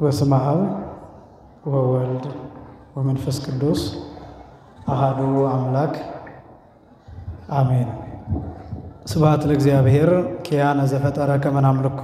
በስመ አብ ወወልድ ወመንፈስ ቅዱስ አሃዱ አምላክ አሜን። ስብሐት ለእግዚአብሔር ኪያነ ዘፈጠረ ከመ ናምልኮ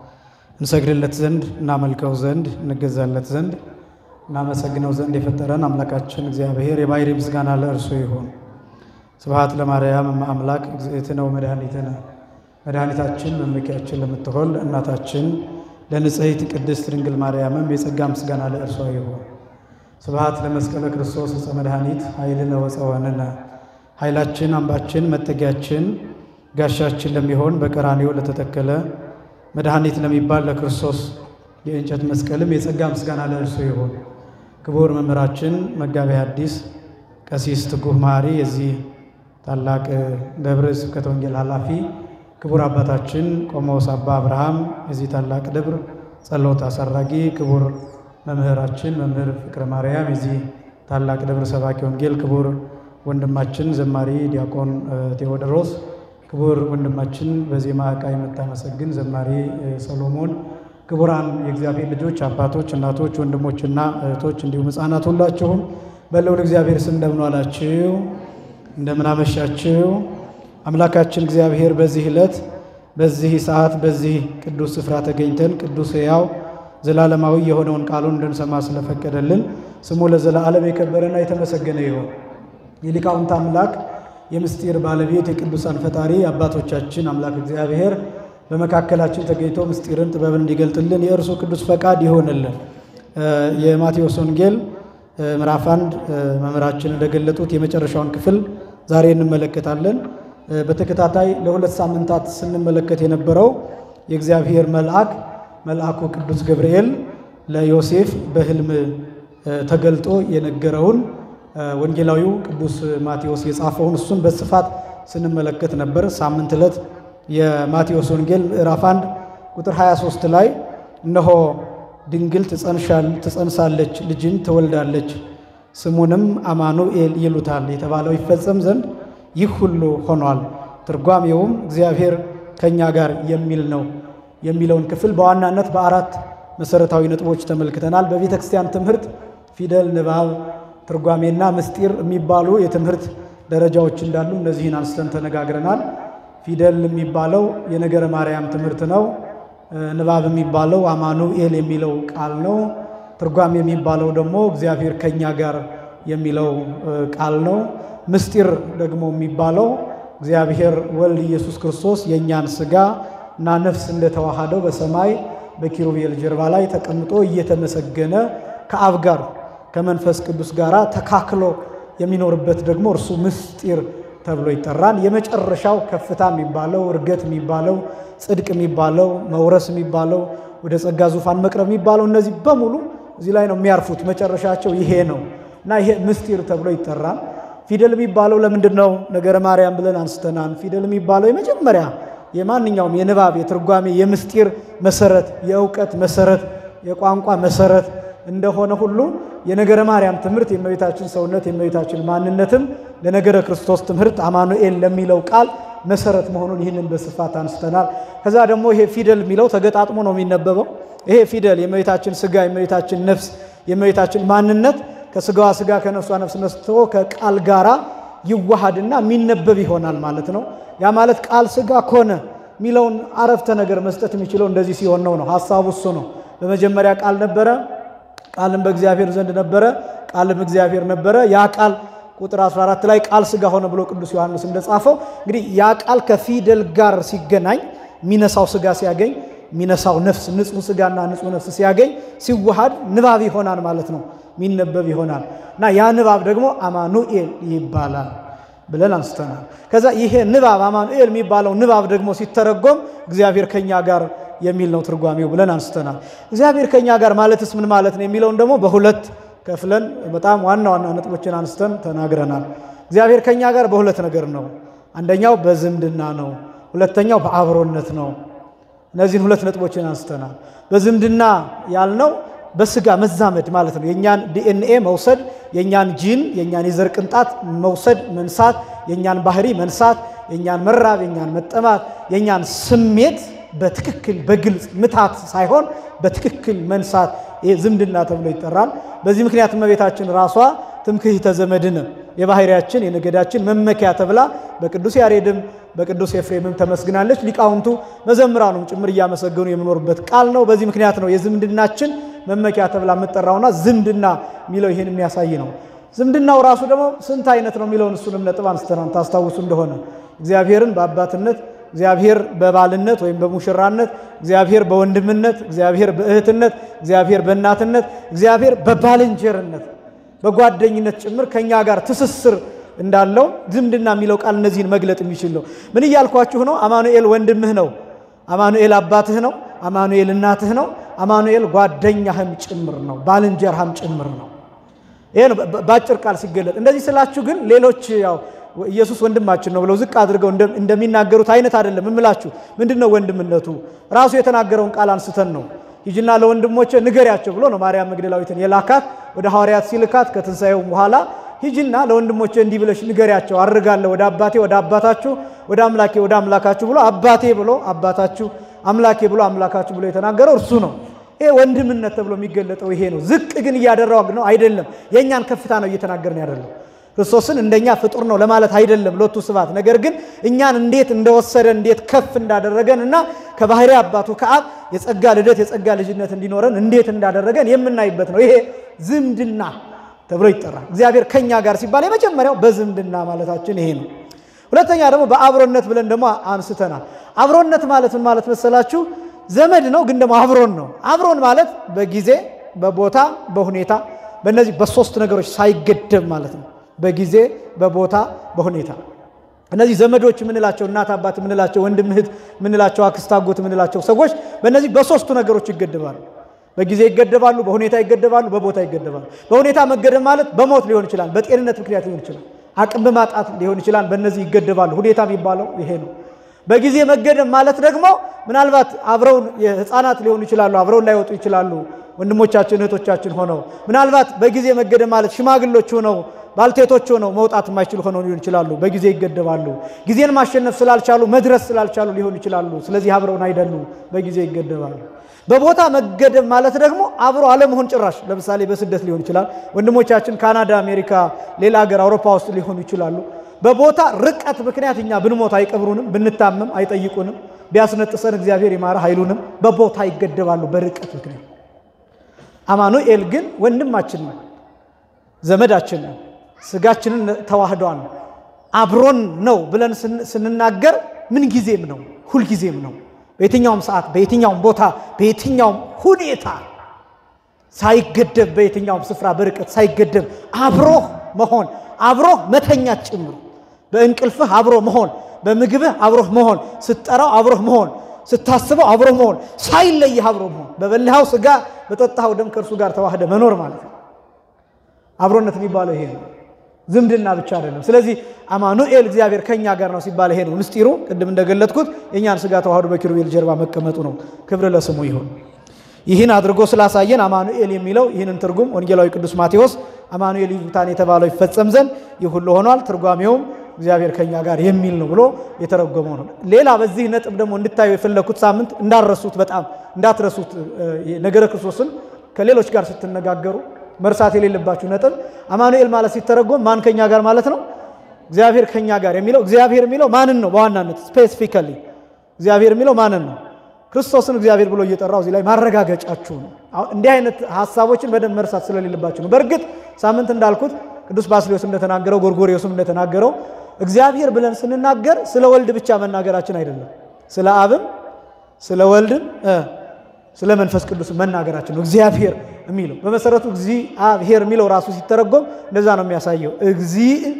እንሰግድለት ዘንድ እናመልከው ዘንድ እንገዛለት ዘንድ እናመሰግነው ዘንድ የፈጠረን አምላካችን እግዚአብሔር የባሕርይ ምስጋና ለእርሱ ይሁን። ስብሐት ለማርያም እመ አምላክ እግዝእትነ ወመድኃኒትነ መድኃኒታችን መመኪያችን ለምትሆን እናታችን ለንጽሕት ቅድስት ድንግል ማርያምም የጸጋ ምስጋና ለእርሷ ይሁን። ስብሐት ለመስቀለ ክርስቶስ ዕፀ መድኃኒት ኃይልነ ወፀወንነ ኃይላችን አምባችን መጠጊያችን ጋሻችን ለሚሆን በቀራንዮ ለተተከለ መድኃኒት ለሚባል ለክርስቶስ የእንጨት መስቀልም የጸጋ ምስጋና ለእርሱ ይሁን። ክቡር መምህራችን መጋቤ ሐዲስ ቀሲስ ትጉህ መሐሪ የዚህ ታላቅ ደብረ ስብከተ ወንጌል ኃላፊ ክቡር አባታችን ቆሞስ አባ አብርሃም የዚህ ታላቅ ደብር ጸሎት አሳራጊ፣ ክቡር መምህራችን መምህር ፍቅረ ማርያም የዚህ ታላቅ ደብር ሰባኪ ወንጌል፣ ክቡር ወንድማችን ዘማሪ ዲያቆን ቴዎድሮስ፣ ክቡር ወንድማችን በዜማ ዕቃ የምታመሰግን ዘማሪ ሰሎሞን፣ ክቡራን የእግዚአብሔር ልጆች አባቶች፣ እናቶች፣ ወንድሞችና እህቶች እንዲሁም ሕፃናት ሁላችሁም በልዑል እግዚአብሔር ስም እንደምን ዋላችሁ? እንደምን አመሻችሁ? አምላካችን እግዚአብሔር በዚህ ዕለት በዚህ ሰዓት በዚህ ቅዱስ ስፍራ ተገኝተን ቅዱስ ሕያው ዘላለማዊ የሆነውን ቃሉን እንድንሰማ ስለፈቀደልን ስሙ ለዘላለም የከበረና የተመሰገነ ይሁን። የሊቃውንት አምላክ የምስጢር ባለቤት የቅዱሳን ፈጣሪ አባቶቻችን አምላክ እግዚአብሔር በመካከላችን ተገኝቶ ምስጢርን ጥበብን እንዲገልጥልን የእርሱ ቅዱስ ፈቃድ ይሆንልን። የማቴዎስ ወንጌል ምዕራፍ አንድ መምህራችን እንደገለጡት የመጨረሻውን ክፍል ዛሬ እንመለከታለን። በተከታታይ ለሁለት ሳምንታት ስንመለከት የነበረው የእግዚአብሔር መልአክ መልአኩ ቅዱስ ገብርኤል ለዮሴፍ በሕልም ተገልጦ የነገረውን ወንጌላዊው ቅዱስ ማቴዎስ የጻፈውን እሱን በስፋት ስንመለከት ነበር። ሳምንት ዕለት የማቴዎስ ወንጌል ምዕራፍ 1 ቁጥር 23 ላይ እነሆ ድንግል ትጸንሳለች፣ ልጅን ትወልዳለች፣ ስሙንም አማኑኤል ይሉታል የተባለው ይፈጸም ዘንድ ይህ ሁሉ ሆኗል። ትርጓሜውም እግዚአብሔር ከእኛ ጋር የሚል ነው የሚለውን ክፍል በዋናነት በአራት መሰረታዊ ነጥቦች ተመልክተናል። በቤተ ክርስቲያን ትምህርት ፊደል፣ ንባብ፣ ትርጓሜና ምስጢር የሚባሉ የትምህርት ደረጃዎች እንዳሉ እነዚህን አንስተን ተነጋግረናል። ፊደል የሚባለው የነገረ ማርያም ትምህርት ነው። ንባብ የሚባለው አማኑኤል የሚለው ቃል ነው። ትርጓሜ የሚባለው ደግሞ እግዚአብሔር ከእኛ ጋር የሚለው ቃል ነው። ምስጢር ደግሞ የሚባለው እግዚአብሔር ወልድ ኢየሱስ ክርስቶስ የእኛን ሥጋ እና ነፍስ እንደተዋሃደው በሰማይ በኪሩቤል ጀርባ ላይ ተቀምጦ እየተመሰገነ ከአብ ጋር ከመንፈስ ቅዱስ ጋር ተካክሎ የሚኖርበት ደግሞ እርሱ ምስጢር ተብሎ ይጠራል። የመጨረሻው ከፍታ የሚባለው እርገት የሚባለው ጽድቅ የሚባለው መውረስ የሚባለው ወደ ጸጋ ዙፋን መቅረብ የሚባለው እነዚህ በሙሉ እዚህ ላይ ነው የሚያርፉት። መጨረሻቸው ይሄ ነው እና ይሄ ምስጢር ተብሎ ይጠራል። ፊደል የሚባለው ለምንድን ነው ነገረ ማርያም ብለን አንስተናል። ፊደል የሚባለው የመጀመሪያ የማንኛውም የንባብ የትርጓሜ የምስጢር መሰረት የእውቀት መሰረት የቋንቋ መሰረት እንደሆነ ሁሉ የነገረ ማርያም ትምህርት የእመቤታችን ሰውነት የእመቤታችን ማንነትም ለነገረ ክርስቶስ ትምህርት አማኑኤል ለሚለው ቃል መሰረት መሆኑን ይህንን በስፋት አንስተናል። ከዛ ደግሞ ይሄ ፊደል የሚለው ተገጣጥሞ ነው የሚነበበው። ይሄ ፊደል የእመቤታችን ስጋ የእመቤታችን ነፍስ የእመቤታችን ማንነት ከስጋዋ ስጋ ከነፍሷ ነፍስ ነስቶ ከቃል ጋራ ይዋሃድና የሚነበብ ይሆናል ማለት ነው። ያ ማለት ቃል ስጋ ኮነ የሚለውን አረፍተ ነገር መስጠት የሚችለው እንደዚህ ሲሆን ነው ነው ሀሳቡ እሱ ነው። በመጀመሪያ ቃል ነበረ፣ ቃልም በእግዚአብሔር ዘንድ ነበረ፣ ቃልም እግዚአብሔር ነበረ። ያ ቃል ቁጥር 14 ላይ ቃል ስጋ ሆነ ብሎ ቅዱስ ዮሐንስ እንደጻፈው እንግዲህ ያ ቃል ከፊደል ጋር ሲገናኝ የሚነሳው ስጋ ሲያገኝ የሚነሳው ነፍስ ንጹሕ ስጋና ንጹሕ ነፍስ ሲያገኝ ሲዋሃድ ንባብ ይሆናል ማለት ነው። የሚነበብ ይሆናል እና ያ ንባብ ደግሞ አማኑኤል ይባላል ብለን አንስተናል። ከዛ ይሄ ንባብ አማኑኤል የሚባለው ንባብ ደግሞ ሲተረጎም እግዚአብሔር ከኛ ጋር የሚል ነው ትርጓሜው ብለን አንስተናል። እግዚአብሔር ከኛ ጋር ማለትስ ምን ማለት ነው የሚለውን ደግሞ በሁለት ከፍለን በጣም ዋና ዋና ነጥቦችን አንስተን ተናግረናል። እግዚአብሔር ከኛ ጋር በሁለት ነገር ነው። አንደኛው በዝምድና ነው፣ ሁለተኛው በአብሮነት ነው። እነዚህን ሁለት ነጥቦችን አንስተናል። በዝምድና ያልነው በስጋ መዛመድ ማለት ነው። የእኛን ዲኤንኤ መውሰድ፣ የእኛን ጂን የእኛን የዘር ቅንጣት መውሰድ መንሳት፣ የእኛን ባህሪ መንሳት፣ የእኛን መራብ፣ የእኛን መጠማት፣ የእኛን ስሜት በትክክል በግልጽ ምታት ሳይሆን በትክክል መንሳት ይሄ ዝምድና ተብሎ ይጠራል። በዚህ ምክንያት እመቤታችን ራሷ ትምክህተ ዘመድነ የባህሪያችን የነገዳችን መመኪያ ተብላ በቅዱስ ያሬድም በቅዱስ ኤፍሬምም ተመስግናለች። ሊቃውንቱ መዘምራኑም ጭምር እያመሰገኑ የምኖርበት ቃል ነው። በዚህ ምክንያት ነው የዝምድናችን መመኪያ ተብላ የምጠራውና ዝምድና የሚለው ይህን የሚያሳይ ነው። ዝምድናው ራሱ ደግሞ ስንት አይነት ነው የሚለውን እሱንም ነጥብ አንስተናል። ታስታውሱ እንደሆነ እግዚአብሔርን በአባትነት እግዚአብሔር በባልነት ወይም በሙሽራነት፣ እግዚአብሔር በወንድምነት፣ እግዚአብሔር በእህትነት፣ እግዚአብሔር በእናትነት፣ እግዚአብሔር በባልንጀርነት በጓደኝነት ጭምር ከእኛ ጋር ትስስር እንዳለው ዝምድና የሚለው ቃል እነዚህን መግለጥ የሚችል ነው። ምን እያልኳችሁ ነው? አማኑኤል ወንድምህ ነው። አማኑኤል አባትህ ነው። አማኑኤል እናትህ ነው። አማኑኤል ጓደኛህም ጭምር ነው። ባልንጀርሃም ጭምር ነው። ይሄ ነው በአጭር ቃል ሲገለጥ። እንደዚህ ስላችሁ ግን ሌሎች ያው ኢየሱስ ወንድማችን ነው ብለው ዝቅ አድርገው እንደሚናገሩት አይነት አይደለም እምላችሁ። ምንድን ነው ወንድምነቱ? ራሱ የተናገረውን ቃል አንስተን ነው ሂጂና ለወንድሞቼ ንገሪያቸው ብሎ ነው ማርያም መግደላዊትን የላካት ወደ ሐዋርያት ሲልካት ከትንሣኤው በኋላ ሂጂና ለወንድሞቼ እንዲህ ብለሽ ንገሪያቸው፣ አርጋለሁ ወደ አባቴ ወደ አባታችሁ ወደ አምላኬ ወደ አምላካችሁ ብሎ አባቴ ብሎ አባታችሁ አምላኬ ብሎ አምላካችሁ ብሎ የተናገረው እርሱ ነው። ይሄ ወንድምነት ተብሎ የሚገለጠው ይሄ ነው። ዝቅ ግን እያደረግ ነው አይደለም። የእኛን ከፍታ ነው እየተናገርን ያደለው ክርስቶስን እንደኛ ፍጡር ነው ለማለት አይደለም። ሎቱ ስብሐት። ነገር ግን እኛን እንዴት እንደወሰደን እንዴት ከፍ እንዳደረገን እና ከባህሪ አባቱ ከአብ የጸጋ ልደት የጸጋ ልጅነት እንዲኖረን እንዴት እንዳደረገን የምናይበት ነው። ይሄ ዝምድና ተብሎ ይጠራል። እግዚአብሔር ከኛ ጋር ሲባል የመጀመሪያው በዝምድና ማለታችን ይሄ ነው። ሁለተኛ ደግሞ በአብሮነት ብለን ደግሞ አንስተናል። አብሮነት ማለት ምን ማለት መሰላችሁ? ዘመድ ነው፣ ግን ደግሞ አብሮን ነው። አብሮን ማለት በጊዜ በቦታ በሁኔታ በእነዚህ በሶስት ነገሮች ሳይገደብ ማለት ነው። በጊዜ በቦታ በሁኔታ እነዚህ ዘመዶች የምንላቸው እናት አባት የምንላቸው ወንድም እህት የምንላቸው አክስት አጎት የምንላቸው ሰዎች በእነዚህ በሶስቱ ነገሮች ይገደባሉ። በጊዜ ይገደባሉ፣ በሁኔታ ይገደባሉ፣ በቦታ ይገደባሉ። በሁኔታ መገደብ ማለት በሞት ሊሆን ይችላል፣ በጤንነት ምክንያት ሊሆን ይችላል፣ አቅም በማጣት ሊሆን ይችላል። በእነዚህ ይገደባሉ። ሁኔታ የሚባለው ይሄ ነው። በጊዜ መገደብ ማለት ደግሞ ምናልባት አብረውን የህፃናት ሊሆኑ ይችላሉ፣ አብረውን ላይወጡ ይችላሉ። ወንድሞቻችን እህቶቻችን ሆነው ምናልባት በጊዜ መገደብ ማለት ሽማግሎች ሆነው ባልቴቶች ሆነው መውጣት የማይችሉ ሆነው ሊሆን ይችላሉ። በጊዜ ይገደባሉ። ጊዜን ማሸነፍ ስላልቻሉ መድረስ ስላልቻሉ ሊሆን ይችላሉ። ስለዚህ አብረውን አይደሉም፣ በጊዜ ይገደባሉ። በቦታ መገደብ ማለት ደግሞ አብሮ አለመሆን ጭራሽ፣ ለምሳሌ በስደት ሊሆን ይችላል። ወንድሞቻችን ካናዳ፣ አሜሪካ፣ ሌላ ሀገር አውሮፓ ውስጥ ሊሆኑ ይችላሉ። በቦታ ርቀት ምክንያት እኛ ብንሞት አይቀብሩንም፣ ብንታመም አይጠይቁንም፣ ቢያስነጥሰን እግዚአብሔር ይማረ አይሉንም። በቦታ ይገደባሉ በርቀት ምክንያት። አማኑኤል ግን ወንድማችን ነው፣ ዘመዳችን ነው፣ ስጋችንን ተዋህዷን አብሮን ነው ብለን ስንናገር ምን ጊዜም ነው፣ ሁልጊዜም ነው። በየትኛውም ሰዓት፣ በየትኛውም ቦታ፣ በየትኛውም ሁኔታ ሳይገደብ፣ በየትኛውም ስፍራ በርቀት ሳይገደብ አብሮህ መሆን አብሮህ መተኛት ጭምር በእንቅልፍህ አብሮ መሆን፣ በምግብህ አብሮህ መሆን፣ ስትጠራው አብሮህ መሆን፣ ስታስበው አብሮህ መሆን፣ ሳይለይህ አብሮ መሆን፣ በበላኸው ስጋ በጠጣኸው ደም ከእርሱ ጋር ተዋህደ መኖር ማለት ነው። አብሮነት የሚባለው ይሄ ነው። ዝምድና ብቻ አይደለም። ስለዚህ አማኑኤል እግዚአብሔር ከኛ ጋር ነው ሲባል ይሄ ነው ምስጢሩ። ቅድም እንደገለጥኩት የእኛን ስጋ ተዋህዶ በኪሩቤል ጀርባ መቀመጡ ነው። ክብር ለስሙ ይሁን። ይህን አድርጎ ስላሳየን አማኑኤል የሚለው ይህንን ትርጉም ወንጌላዊ ቅዱስ ማቴዎስ አማኑኤል ይዙታን የተባለው ይፈጸም ዘንድ ይህ ሁሉ ሆኗል፣ ትርጓሜውም እግዚአብሔር ከኛ ጋር የሚል ነው ብሎ የተረጎመው ነው። ሌላ በዚህ ነጥብ ደግሞ እንድታዩ የፈለግኩት ሳምንት እንዳረሱት በጣም እንዳትረሱት ነገረ ክርስቶስን ከሌሎች ጋር ስትነጋገሩ መርሳት የሌለባችሁ ነጥብ አማኑኤል ማለት ሲተረጎም ማን ከኛ ጋር ማለት ነው? እግዚአብሔር ከኛ ጋር የሚለው እግዚአብሔር የሚለው ማንን ነው? በዋናነት ስፔሲፊካሊ እግዚአብሔር የሚለው ማንን ነው? ክርስቶስን እግዚአብሔር ብሎ እየጠራው እዚህ ላይ ማረጋገጫችሁ ነው። እንዲህ አይነት ሀሳቦችን በደንብ መርሳት ስለሌለባችሁ ነው። በእርግጥ ሳምንት እንዳልኩት ቅዱስ ባስልዮስ እንደተናገረው ጎርጎርዮስም እንደተናገረው እግዚአብሔር ብለን ስንናገር ስለ ወልድ ብቻ መናገራችን አይደለም፣ ስለ አብም ስለ ወልድም ስለ መንፈስ ቅዱስ መናገራችን ነው። እግዚአብሔር የሚለው በመሰረቱ እግዚአብሔር የሚለው ራሱ ሲተረጎም እንደዛ ነው የሚያሳየው። እግዚ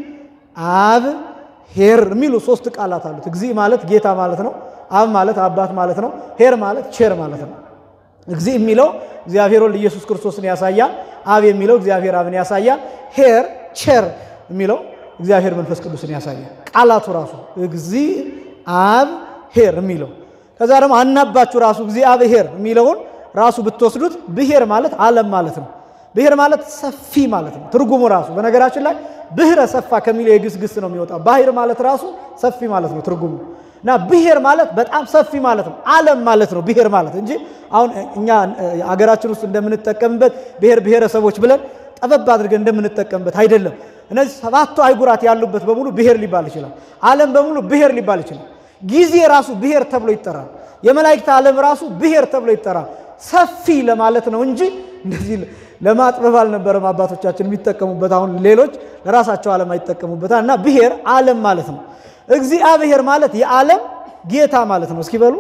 አብ ሄር የሚሉ ሶስት ቃላት አሉት። እግዚ ማለት ጌታ ማለት ነው። አብ ማለት አባት ማለት ነው። ሄር ማለት ቼር ማለት ነው። እግዚ የሚለው እግዚአብሔር ወልድ ኢየሱስ ክርስቶስን ያሳያል። አብ የሚለው እግዚአብሔር አብን ያሳያል። ሄር ቼር የሚለው እግዚአብሔር መንፈስ ቅዱስን ያሳያል። ቃላቱ ራሱ እግዚ አብ ሄር የሚለው ከዛ ደግሞ አናባችሁ ራሱ እግዚአብሔር የሚለውን ራሱ ብትወስዱት ብሔር ማለት ዓለም ማለት ነው። ብሔር ማለት ሰፊ ማለት ነው ትርጉሙ ራሱ። በነገራችን ላይ ብህረ ሰፋ ከሚለው የግስ ግስ ነው የሚወጣው። ባህር ማለት ራሱ ሰፊ ማለት ነው ትርጉሙ። እና ብሔር ማለት በጣም ሰፊ ማለት ነው። ዓለም ማለት ነው ብሔር ማለት እንጂ አሁን እኛ አገራችን ውስጥ እንደምንጠቀምበት ብሔር ብሔረሰቦች ብለን ጠበብ አድርገን እንደምንጠቀምበት አይደለም። እነዚህ ሰባቱ አይጉራት ያሉበት በሙሉ ብሔር ሊባል ይችላል። ዓለም በሙሉ ብሔር ሊባል ይችላል። ጊዜ ራሱ ብሔር ተብሎ ይጠራል። የመላእክት ዓለም ራሱ ብሔር ተብሎ ይጠራል። ሰፊ ለማለት ነው እንጂ እንደዚህ ለማጥበብ አልነበረም አባቶቻችን የሚጠቀሙበት። አሁን ሌሎች ለራሳቸው ዓለም አይጠቀሙበታል። እና ብሔር ዓለም ማለት ነው። እግዚአብሔር ማለት የዓለም ጌታ ማለት ነው። እስኪ በሉ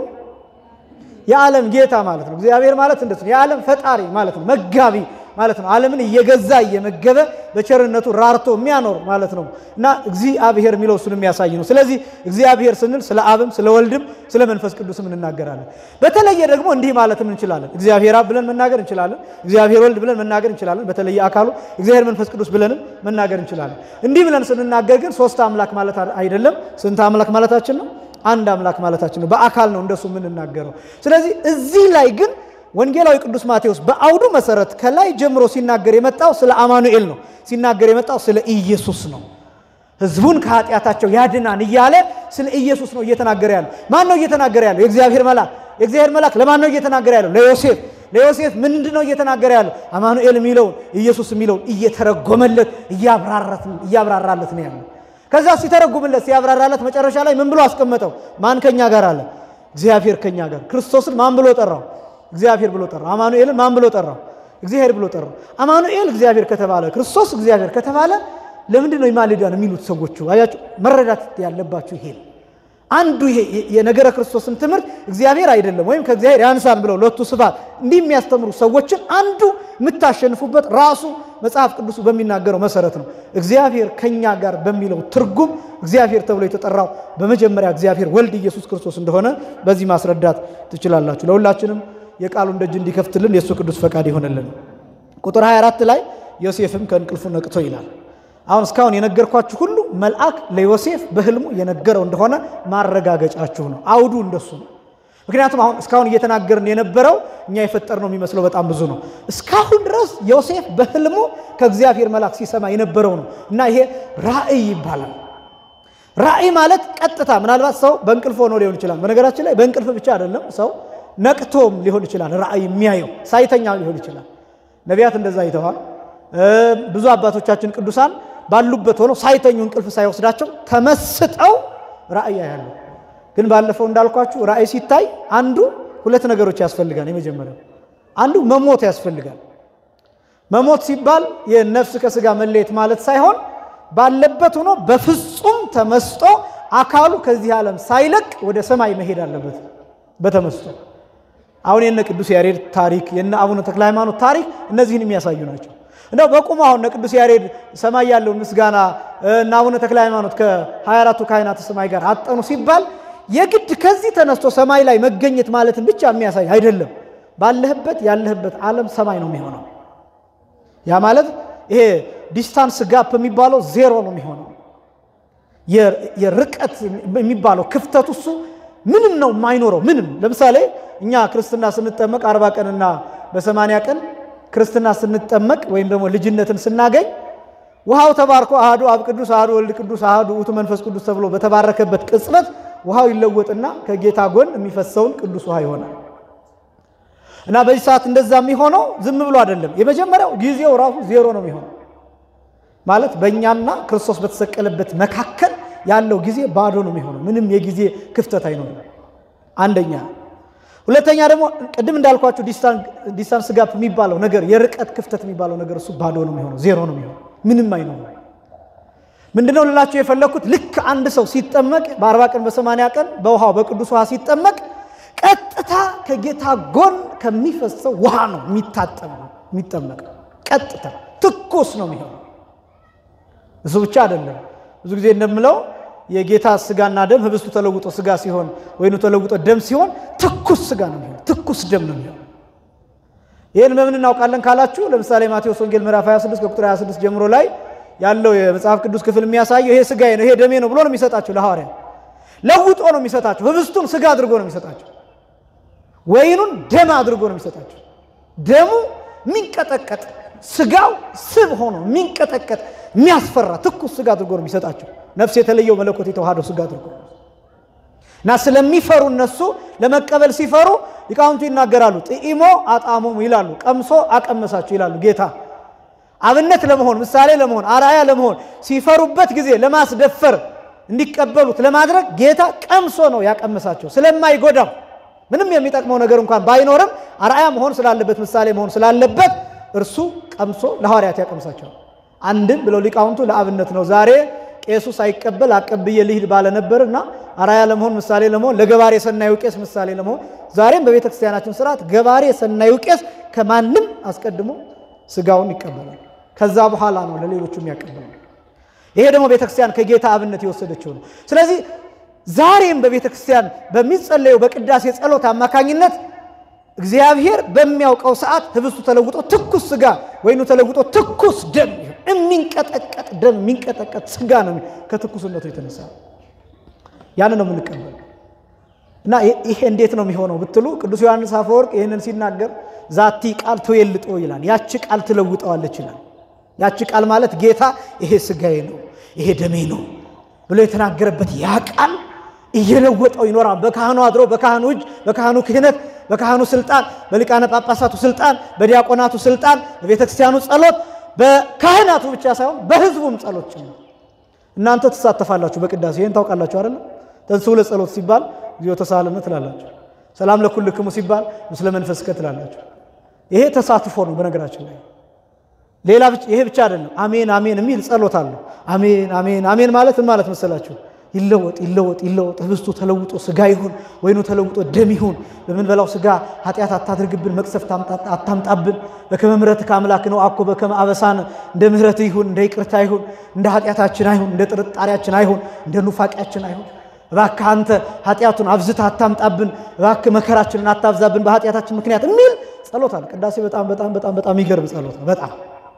የዓለም ጌታ ማለት ነው። እግዚአብሔር ማለት እንደሱ ነው። የዓለም ፈጣሪ ማለት ነው። መጋቢ ማለት ነው። ዓለምን እየገዛ እየመገበ በቸርነቱ ራርቶ የሚያኖር ማለት ነው እና እግዚአብሔር የሚለው እሱን የሚያሳይ ነው። ስለዚህ እግዚአብሔር ስንል ስለ አብም ስለ ወልድም ስለ መንፈስ ቅዱስም እንናገራለን። በተለየ ደግሞ እንዲህ ማለትም እንችላለን። እግዚአብሔር አብ ብለን መናገር እንችላለን። እግዚአብሔር ወልድ ብለን መናገር እንችላለን። በተለየ አካሉ እግዚአብሔር መንፈስ ቅዱስ ብለንም መናገር እንችላለን። እንዲህ ብለን ስንናገር ግን ሶስት አምላክ ማለት አይደለም። ስንት አምላክ ማለታችን ነው? አንድ አምላክ ማለታችን ነው። በአካል ነው እንደሱ የምንናገረው። ስለዚህ እዚህ ላይ ግን ወንጌላዊ ቅዱስ ማቴዎስ በአውዱ መሰረት ከላይ ጀምሮ ሲናገር የመጣው ስለ አማኑኤል ነው። ሲናገር የመጣው ስለ ኢየሱስ ነው። ሕዝቡን ከኃጢአታቸው ያድናን እያለ ስለ ኢየሱስ ነው እየተናገረ ያለው። ማን ነው እየተናገረ ያለው? የእግዚአብሔር መልአክ። የእግዚአብሔር መልአክ ለማን ነው እየተናገረ ያለው? ለዮሴፍ። ለዮሴፍ ምንድን ነው እየተናገረ ያለው? አማኑኤል የሚለውን ኢየሱስ የሚለውን እየተረጎመለት እያብራራለት ነው ያለው። ከዛ ሲተረጉምለት ሲያብራራለት መጨረሻ ላይ ምን ብሎ አስቀመጠው? ማን ከኛ ጋር አለ? እግዚአብሔር ከኛ ጋር። ክርስቶስን ማን ብሎ ጠራው? እግዚአብሔር ብሎ ጠራው። አማኑኤልን ማን ብሎ ጠራው? እግዚአብሔር ብሎ ጠራው። አማኑኤል እግዚአብሔር ከተባለ ክርስቶስ እግዚአብሔር ከተባለ ለምንድን ነው ይማልዳን የሚሉት ሰዎቹ? አያችሁ፣ መረዳት ያለባችሁ ይሄ አንዱ ይሄ የነገረ ክርስቶስን ትምህርት እግዚአብሔር አይደለም ወይም ከእግዚአብሔር ያንሳን ብለው ለቱ ስፋት እንዲህ የሚያስተምሩ ሰዎችን አንዱ የምታሸንፉበት ራሱ መጽሐፍ ቅዱሱ በሚናገረው መሰረት ነው። እግዚአብሔር ከኛ ጋር በሚለው ትርጉም እግዚአብሔር ተብሎ የተጠራው በመጀመሪያ እግዚአብሔር ወልድ ኢየሱስ ክርስቶስ እንደሆነ በዚህ ማስረዳት ትችላላችሁ። ለሁላችንም የቃሉን ደጅ እንዲከፍትልን የእሱ ቅዱስ ፈቃድ ይሆንልን። ቁጥር 24 ላይ ዮሴፍም ከእንቅልፉ ነቅቶ ይላል። አሁን እስካሁን የነገርኳችሁ ሁሉ መልአክ ለዮሴፍ በሕልሙ የነገረው እንደሆነ ማረጋገጫችሁ ነው። አውዱ እንደሱ ነው። ምክንያቱም አሁን እስካሁን እየተናገርን የነበረው እኛ የፈጠር ነው የሚመስለው በጣም ብዙ ነው። እስካሁን ድረስ ዮሴፍ በሕልሙ ከእግዚአብሔር መልአክ ሲሰማ የነበረው ነው እና ይሄ ራእይ ይባላል። ራእይ ማለት ቀጥታ ምናልባት ሰው በእንቅልፍ ሆኖ ሊሆን ይችላል። በነገራችን ላይ በእንቅልፍ ብቻ አይደለም ሰው ነቅቶም ሊሆን ይችላል። ራእይ የሚያየው ሳይተኛ ሊሆን ይችላል። ነቢያት እንደዛ አይተዋል። ብዙ አባቶቻችን ቅዱሳን ባሉበት ሆነው ሳይተኙ እንቅልፍ ሳይወስዳቸው ተመስጠው ራእይ ያያሉ። ግን ባለፈው እንዳልኳችሁ ራእይ ሲታይ አንዱ ሁለት ነገሮች ያስፈልጋል። የመጀመሪያው አንዱ መሞት ያስፈልጋል። መሞት ሲባል የነፍስ ከስጋ መለየት ማለት ሳይሆን ባለበት ሆኖ በፍጹም ተመስጦ አካሉ ከዚህ ዓለም ሳይለቅ ወደ ሰማይ መሄድ አለበት በተመስጦ አሁን የነ ቅዱስ ያሬድ ታሪክ የነ አቡነ ተክለ ሃይማኖት ታሪክ እነዚህን የሚያሳዩ ናቸው። እንደው በቁም አሁን እነ ቅዱስ ያሬድ ሰማይ ያለውን ምስጋና እና አቡነ ተክለ ሃይማኖት ከ24ቱ ካህናተ ሰማይ ጋር አጠኑ ሲባል የግድ ከዚህ ተነስቶ ሰማይ ላይ መገኘት ማለትን ብቻ የሚያሳይ አይደለም። ባለህበት ያለህበት ዓለም ሰማይ ነው የሚሆነው። ያ ማለት ይሄ ዲስታንስ ጋፕ የሚባለው ዜሮ ነው የሚሆነው። የርቀት የሚባለው ክፍተቱ እሱ ምንም ነው የማይኖረው። ምንም ለምሳሌ እኛ ክርስትና ስንጠመቅ አርባ ቀንና በሰማንያ ቀን ክርስትና ስንጠመቅ ወይም ደግሞ ልጅነትን ስናገኝ ውሃው ተባርኮ አህዱ አብ ቅዱስ አህዱ ወልድ ቅዱስ አህዱ ውእቱ መንፈስ ቅዱስ ተብሎ በተባረከበት ቅጽበት ውሃው ይለወጥና ከጌታ ጎን የሚፈሰውን ቅዱስ ውሃ ይሆናል። እና በዚህ ሰዓት እንደዛ የሚሆነው ዝም ብሎ አይደለም። የመጀመሪያው ጊዜው ራሱ ዜሮ ነው የሚሆነው ማለት በእኛና ክርስቶስ በተሰቀለበት መካከል ያለው ጊዜ ባዶ ነው የሚሆነው። ምንም የጊዜ ክፍተት አይኖርም። አንደኛ። ሁለተኛ ደግሞ ቅድም እንዳልኳችሁ ዲስታንስ ጋፕ የሚባለው ነገር የርቀት ክፍተት የሚባለው ነገር እሱ ባዶ ነው የሚሆነው፣ ዜሮ ነው የሚሆነው፣ ምንም አይኖርም። ምንድነው ልላችሁ የፈለግኩት ልክ አንድ ሰው ሲጠመቅ በአርባ ቀን በሰማንያ ቀን በውሃው በቅዱስ ውሃ ሲጠመቅ ቀጥታ ከጌታ ጎን ከሚፈሰው ውሃ ነው የሚታጠብ የሚጠመቅ ቀጥታ ትኩስ ነው የሚሆነው። እሱ ብቻ አይደለም። ብዙ ጊዜ እንደምለው የጌታ ስጋና ደም ህብስቱ ተለውጦ ስጋ ሲሆን ወይኑ ተለውጦ ደም ሲሆን ትኩስ ስጋ ነው የሚሆን፣ ትኩስ ደም ነው የሚሆን። ይህን በምን እናውቃለን ካላችሁ ለምሳሌ ማቴዎስ ወንጌል ምዕራፍ 26 ከቁጥር 26 ጀምሮ ላይ ያለው የመጽሐፍ ቅዱስ ክፍል የሚያሳየው ይሄ ስጋዬ ነው ይሄ ደሜ ነው ብሎ ነው የሚሰጣቸው ለሐዋርያ ለውጦ ነው የሚሰጣቸው። ህብስቱን ስጋ አድርጎ ነው የሚሰጣቸው። ወይኑን ደም አድርጎ ነው የሚሰጣቸው። ደሙ የሚንቀጠቀጥ ስጋው ስብ ሆኖ የሚንቀጠቀጥ የሚያስፈራ ትኩስ ስጋ አድርጎ ነው የሚሰጣቸው። ነፍስ የተለየው መለኮት የተዋሃደው ስጋ አድርጎ እና ስለሚፈሩ እነሱ ለመቀበል ሲፈሩ ሊቃውንቱ ይናገራሉ። ጥኢሞ አጣሞሙ ይላሉ፣ ቀምሶ አቀመሳቸው ይላሉ ጌታ አብነት ለመሆን ምሳሌ ለመሆን አርአያ ለመሆን ሲፈሩበት ጊዜ ለማስደፈር እንዲቀበሉት ለማድረግ ጌታ ቀምሶ ነው ያቀመሳቸው። ስለማይጎዳው ምንም የሚጠቅመው ነገር እንኳን ባይኖርም አርአያ መሆን ስላለበት ምሳሌ መሆን ስላለበት እርሱ ቀምሶ ለሐዋርያት ያቀምሳቸዋል። አንድም ብለው ሊቃውንቱ ለአብነት ነው። ዛሬ ቄሱ ሳይቀበል አቀብዬ ልሂድ ባለ ነበር እና አርአያ ለመሆን ምሳሌ ለመሆን ለገባሬ ሰናዩ ቄስ ምሳሌ ለመሆን ዛሬም በቤተ ክርስቲያናችን ስርዓት ገባሬ ሰናዩ ቄስ ከማንም አስቀድሞ ስጋውን ይቀበላል። ከዛ በኋላ ነው ለሌሎቹ የሚያቀብለው። ይሄ ደግሞ ቤተ ክርስቲያን ከጌታ አብነት የወሰደችው ነው። ስለዚህ ዛሬም በቤተ ክርስቲያን በሚጸለየው በቅዳሴ ጸሎት አማካኝነት እግዚአብሔር በሚያውቀው ሰዓት ህብስቱ ተለውጦ ትኩስ ስጋ ወይኑ ተለውጦ ትኩስ ደም የሚንቀጠቀጥ ደም የሚንቀጠቀጥ ስጋ ነው ከትኩስነቱ የተነሳ ያን ነው የምንቀበለው። እና ይሄ እንዴት ነው የሚሆነው ብትሉ ቅዱስ ዮሐንስ አፈወርቅ ይህንን ሲናገር ዛቲ ቃል ትዌልጦ ይላል። ያቺ ቃል ትለውጠዋለች ይላል። ያቺ ቃል ማለት ጌታ ይሄ ስጋዬ ነው ይሄ ደሜ ነው ብሎ የተናገረበት ያ ቃል እየለወጠው ይኖራል። በካህኑ አድሮ በካህኑ እጅ በካህኑ ክህነት በካህኑ ስልጣን በሊቃነ ጳጳሳቱ ስልጣን በዲያቆናቱ ስልጣን በቤተ ክርስቲያኑ ጸሎት በካህናቱ ብቻ ሳይሆን በህዝቡም ጸሎት ጭምር እናንተ ትሳተፋላችሁ በቅዳሴ ይህን ታውቃላችሁ አይደለም ተንሥኡ ለጸሎት ሲባል ጊዜው ተሳለመ ትላላችሁ ሰላም ለኩልክሙ ሲባል ምስለ መንፈስከ ትላላችሁ ይሄ ተሳትፎ ነው በነገራችን ላይ ሌላ ይሄ ብቻ አይደለም አሜን አሜን የሚል ጸሎት አለው አሜን አሜን አሜን ማለት ምን ማለት መሰላችሁ ይለወጥ ይለወጥ ይለወጥ ህብስቱ ተለውጦ ስጋ ይሁን ወይኑ ተለውጦ ደም ይሁን በምንበላው ስጋ ኃጢአት አታድርግብን መቅሰፍት አታምጣብን በከመ ምሕረትከ አምላክ ነው አኮ በከመ አበሳነ እንደ ምሕረት ይሁን እንደ ይቅርታ ይሁን እንደ ኃጢአታችን አይሁን እንደ ጥርጣሬያችን አይሁን እንደ ኑፋቂያችን አይሁን እባክህ አንተ ኃጢአቱን አብዝተህ አታምጣብን እባክህ መከራችንን አታብዛብን በኃጢአታችን ምክንያት የሚል ጸሎት አለ ቅዳሴ በጣም በጣም በጣም በጣም የሚገርም ጸሎት ነው በጣም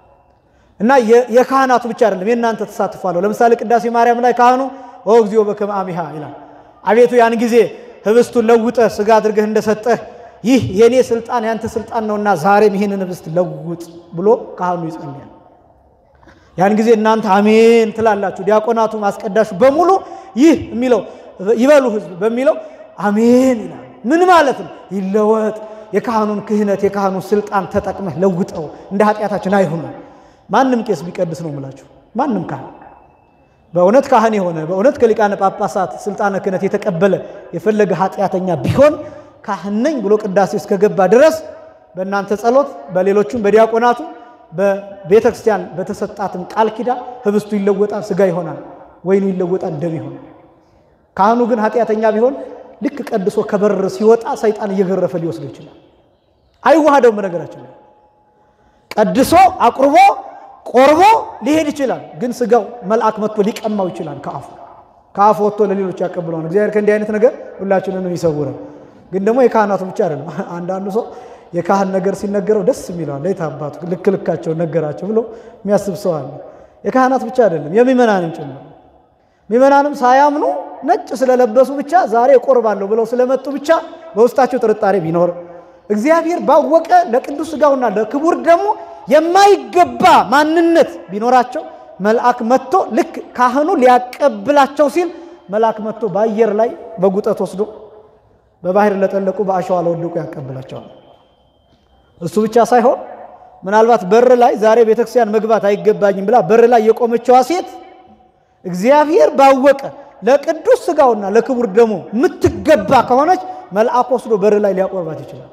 እና የካህናቱ ብቻ አይደለም የእናንተ ተሳትፏለሁ ለምሳሌ ቅዳሴ ማርያም ላይ ካህኑ ኦ እግዚኦ በከመ አሚሃ ይላል። አቤቱ ያን ጊዜ ህብስቱን ለውጠህ ስጋ አድርገህ እንደሰጠህ ይህ የእኔ ስልጣን ያንተ ስልጣን ነውና ዛሬም ይህንን ህብስት ለውጥ ብሎ ካህኑ ይጸልያል። ያን ጊዜ እናንተ አሜን ትላላችሁ። ዲያቆናቱ አስቀዳሹ በሙሉ ይህ የሚለው ይበሉ ህዝብ በሚለው አሜን ይላል። ምን ማለት ነው? ይለወጥ የካህኑን ክህነት የካህኑን ስልጣን ተጠቅመህ ለውጠው እንደ ኃጢአታችን አይሁን። ማንም ቄስ ቢቀድስ ነው የምላችሁ ማንም ካህን በእውነት ካህን የሆነ በእውነት ከሊቃነ ጳጳሳት ስልጣነ ክህነት የተቀበለ የፈለገ ኃጢአተኛ ቢሆን ካህን ነኝ ብሎ ቅዳሴ እስከገባ ድረስ በእናንተ ጸሎት፣ በሌሎቹም በዲያቆናቱ በቤተ ክርስቲያን በተሰጣትም ቃል ኪዳን ህብስቱ ይለወጣል፣ ስጋ ይሆናል፣ ወይኑ ይለወጣል፣ ደም ይሆናል። ካህኑ ግን ኃጢአተኛ ቢሆን ልክ ቀድሶ ከበር ሲወጣ ሰይጣን እየገረፈ ሊወስድ ይችላል። አይዋሃደውም። በነገራችን ላይ ቀድሶ አቁርቦ ቆርቦ ሊሄድ ይችላል። ግን ስጋው መልአክ መጥቶ ሊቀማው ይችላል። ከአፉ ከአፉ ወጥቶ ለሌሎች ያቀብለዋል። እግዚአብሔር ከእንዲህ አይነት ነገር ሁላችንንም ይሰውረን። ግን ደግሞ የካህናቱ ብቻ አይደለም። አንዳንዱ ሰው የካህን ነገር ሲነገረው ደስ የሚለዋል። ለየት አባቱ ልክ ልካቸው ነገራቸው ብሎ የሚያስብ ሰው አለ። የካህናት ብቻ አይደለም የሚመናንም ጭምር ሚመናንም ሳያምኑ ነጭ ስለለበሱ ብቻ ዛሬ እቆርባለሁ ብለው ስለመጡ ብቻ በውስጣቸው ጥርጣሬ ቢኖር እግዚአብሔር ባወቀ ለቅዱስ ስጋውና ለክቡር ደግሞ የማይገባ ማንነት ቢኖራቸው መልአክ መጥቶ ልክ ካህኑ ሊያቀብላቸው ሲል መልአክ መጥቶ በአየር ላይ በጉጠት ወስዶ በባህር ለጠለቁ በአሸዋ ለወደቁ ያቀብላቸዋል። እሱ ብቻ ሳይሆን ምናልባት በር ላይ ዛሬ ቤተክርስቲያን መግባት አይገባኝም ብላ በር ላይ የቆመችዋ ሴት እግዚአብሔር ባወቀ ለቅዱስ ስጋውና ለክቡር ደሙ የምትገባ ከሆነች መልአክ ወስዶ በር ላይ ሊያቆርባት ይችላል።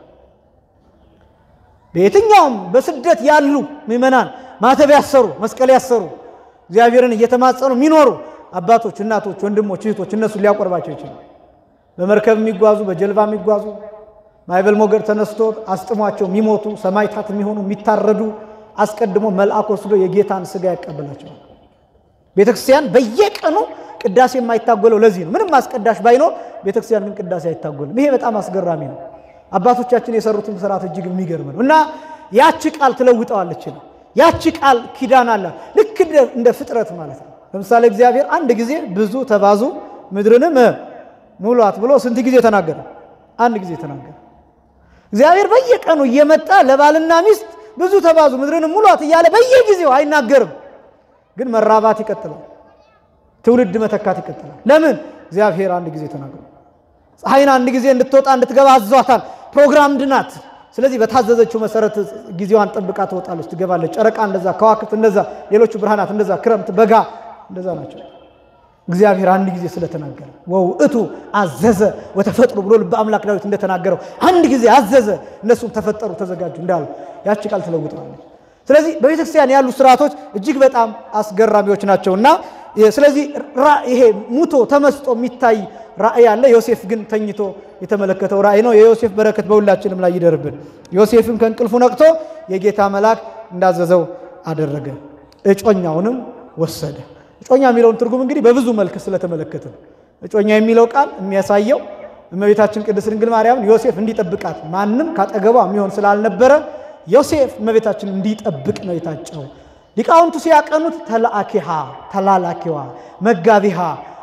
በየትኛውም በስደት ያሉ ምዕመናን ማተብ ያሰሩ መስቀል ያሰሩ እግዚአብሔርን እየተማጸኑ የሚኖሩ አባቶች፣ እናቶች፣ ወንድሞች፣ እህቶች እነሱን ሊያቆርባቸው ይችላል። በመርከብ የሚጓዙ በጀልባ የሚጓዙ ማዕበል ሞገድ ተነስቶ አስጥሟቸው የሚሞቱ ሰማዕታት የሚሆኑ የሚታረዱ አስቀድሞ መልአክ ወስዶ የጌታን ስጋ ያቀብላቸዋል። ቤተክርስቲያን በየቀኑ ቅዳሴ የማይታጎለው ለዚህ ነው። ምንም አስቀዳሽ ባይኖር ቤተክርስቲያን ግን ቅዳሴ አይታጎልም። ይሄ በጣም አስገራሚ ነው። አባቶቻችን የሰሩትን ስርዓት እጅግ የሚገርም ነው እና ያቺ ቃል ትለውጠዋለች ነው። ያቺ ቃል ኪዳን አላት። ልክ እንደ ፍጥረት ማለት ነው። ለምሳሌ እግዚአብሔር አንድ ጊዜ ብዙ ተባዙ ምድርንም ሙሏት ብሎ ስንት ጊዜ ተናገረ? አንድ ጊዜ ተናገረ። እግዚአብሔር በየቀኑ እየመጣ ለባልና ሚስት ብዙ ተባዙ ምድርንም ሙሏት እያለ በየጊዜው አይናገርም። ግን መራባት ይቀጥላል። ትውልድ መተካት ይቀጥላል። ለምን? እግዚአብሔር አንድ ጊዜ ተናግሮ ፀሐይን አንድ ጊዜ እንድትወጣ እንድትገባ አዟታል። ፕሮግራምድ ናት። ስለዚህ በታዘዘችው መሰረት ጊዜዋን ጠብቃ ትወጣለች፣ ትገባለች። ጨረቃ እንደዛ፣ ከዋክብት እንደዛ፣ ሌሎቹ ብርሃናት እንደዛ፣ ክረምት፣ በጋ እንደዛ ናቸው። እግዚአብሔር አንድ ጊዜ ስለተናገረ ወውእቱ አዘዘ ወተፈጥሩ ብሎ ልበ አምላክ ዳዊት እንደተናገረው አንድ ጊዜ አዘዘ፣ እነሱም ተፈጠሩ ተዘጋጁ እንዳሉ ያቺ ቃል ተለውጠዋለች። ስለዚህ በቤተ ክርስቲያን ያሉ ስርዓቶች እጅግ በጣም አስገራሚዎች ናቸው እና ስለዚህ ይሄ ሙቶ ተመስጦ የሚታይ ራእይ አለ። ዮሴፍ ግን ተኝቶ የተመለከተው ራእይ ነው። የዮሴፍ በረከት በሁላችንም ላይ ይደርብን። ዮሴፍም ከእንቅልፉ ነቅቶ የጌታ መልአክ እንዳዘዘው አደረገ፣ እጮኛውንም ወሰደ። እጮኛ የሚለውን ትርጉም እንግዲህ በብዙ መልክ ስለተመለከተ እጮኛ የሚለው ቃል የሚያሳየው እመቤታችን ቅድስት ድንግል ማርያምን ዮሴፍ እንዲጠብቃት ማንም ካጠገቧ የሚሆን ስላልነበረ ዮሴፍ እመቤታችን እንዲጠብቅ ነው የታጨው። ሊቃውንቱ ሲያቀኑት ተላአኪሃ ተላላኪዋ፣ መጋቢሃ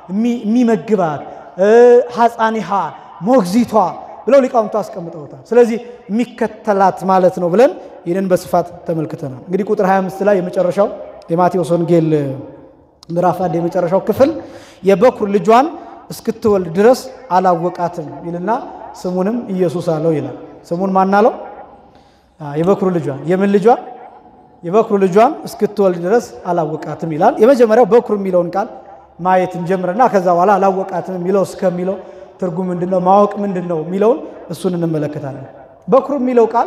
የሚመግባት ሐፃኒሃ ሞግዚቷ ብለው ሊቃውንቱ አስቀምጠውታል። ስለዚህ የሚከተላት ማለት ነው ብለን ይህንን በስፋት ተመልክተናል። እንግዲህ ቁጥር 25 ላይ የመጨረሻው የማቴዎስ ወንጌል ምዕራፍ አንድ የመጨረሻው ክፍል የበኩር ልጇን እስክትወልድ ድረስ አላወቃትም ይልና ስሙንም ኢየሱስ አለው ይላል። ስሙን ማን አለው? የበኩር ልጇን የምን ልጇን? የበኩር ልጇን እስክትወልድ ድረስ አላወቃትም ይላል። የመጀመሪያው በኩር የሚለውን ቃል ማየት እንጀምርና ከዛ በኋላ አላወቃትም የሚለው እስከሚለው ትርጉም ምንድን ነው፣ ማወቅ ምንድን ነው የሚለውን እሱን እንመለከታለን። በኩር የሚለው ቃል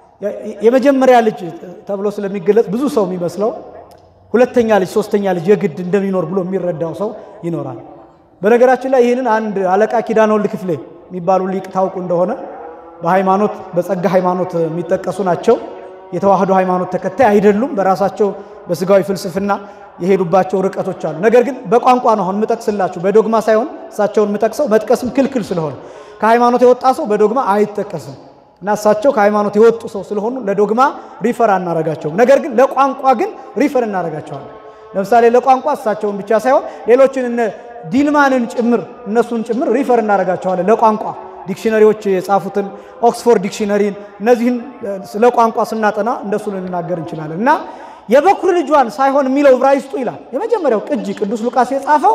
የመጀመሪያ ልጅ ተብሎ ስለሚገለጽ ብዙ ሰው የሚመስለው ሁለተኛ ልጅ ሶስተኛ ልጅ የግድ እንደሚኖር ብሎ የሚረዳው ሰው ይኖራል። በነገራችን ላይ ይህንን አንድ አለቃ ኪዳነ ወልድ ክፍሌ የሚባሉ ሊቅ ታውቁ እንደሆነ በሃይማኖት በጸጋ ሃይማኖት የሚጠቀሱ ናቸው። የተዋህዶ ሃይማኖት ተከታይ አይደሉም። በራሳቸው በስጋዊ ፍልስፍና የሄዱባቸው ርቀቶች አሉ። ነገር ግን በቋንቋ ነው አሁን የምጠቅስላችሁ፣ በዶግማ ሳይሆን እሳቸውን የምጠቅሰው መጥቀስም ክልክል ስለሆነ ከሃይማኖት የወጣ ሰው በዶግማ አይጠቀስም እና እሳቸው ከሃይማኖት የወጡ ሰው ስለሆኑ ለዶግማ ሪፈር አናረጋቸውም። ነገር ግን ለቋንቋ ግን ሪፈር እናረጋቸዋለን። ለምሳሌ ለቋንቋ እሳቸውን ብቻ ሳይሆን ሌሎችን እነ ዲልማንን ጭምር እነሱን ጭምር ሪፈር እናረጋቸዋለን ለቋንቋ ዲክሽነሪዎች የጻፉትን ኦክስፎርድ ዲክሽነሪን እነዚህን ስለ ቋንቋ ስናጠና እንደሱ ልንናገር እንችላለን። እና የበኩር ልጇን ሳይሆን የሚለው ዕብራይስጡ ይላል የመጀመሪያው ቅጂ ቅዱስ ሉቃስ የጻፈው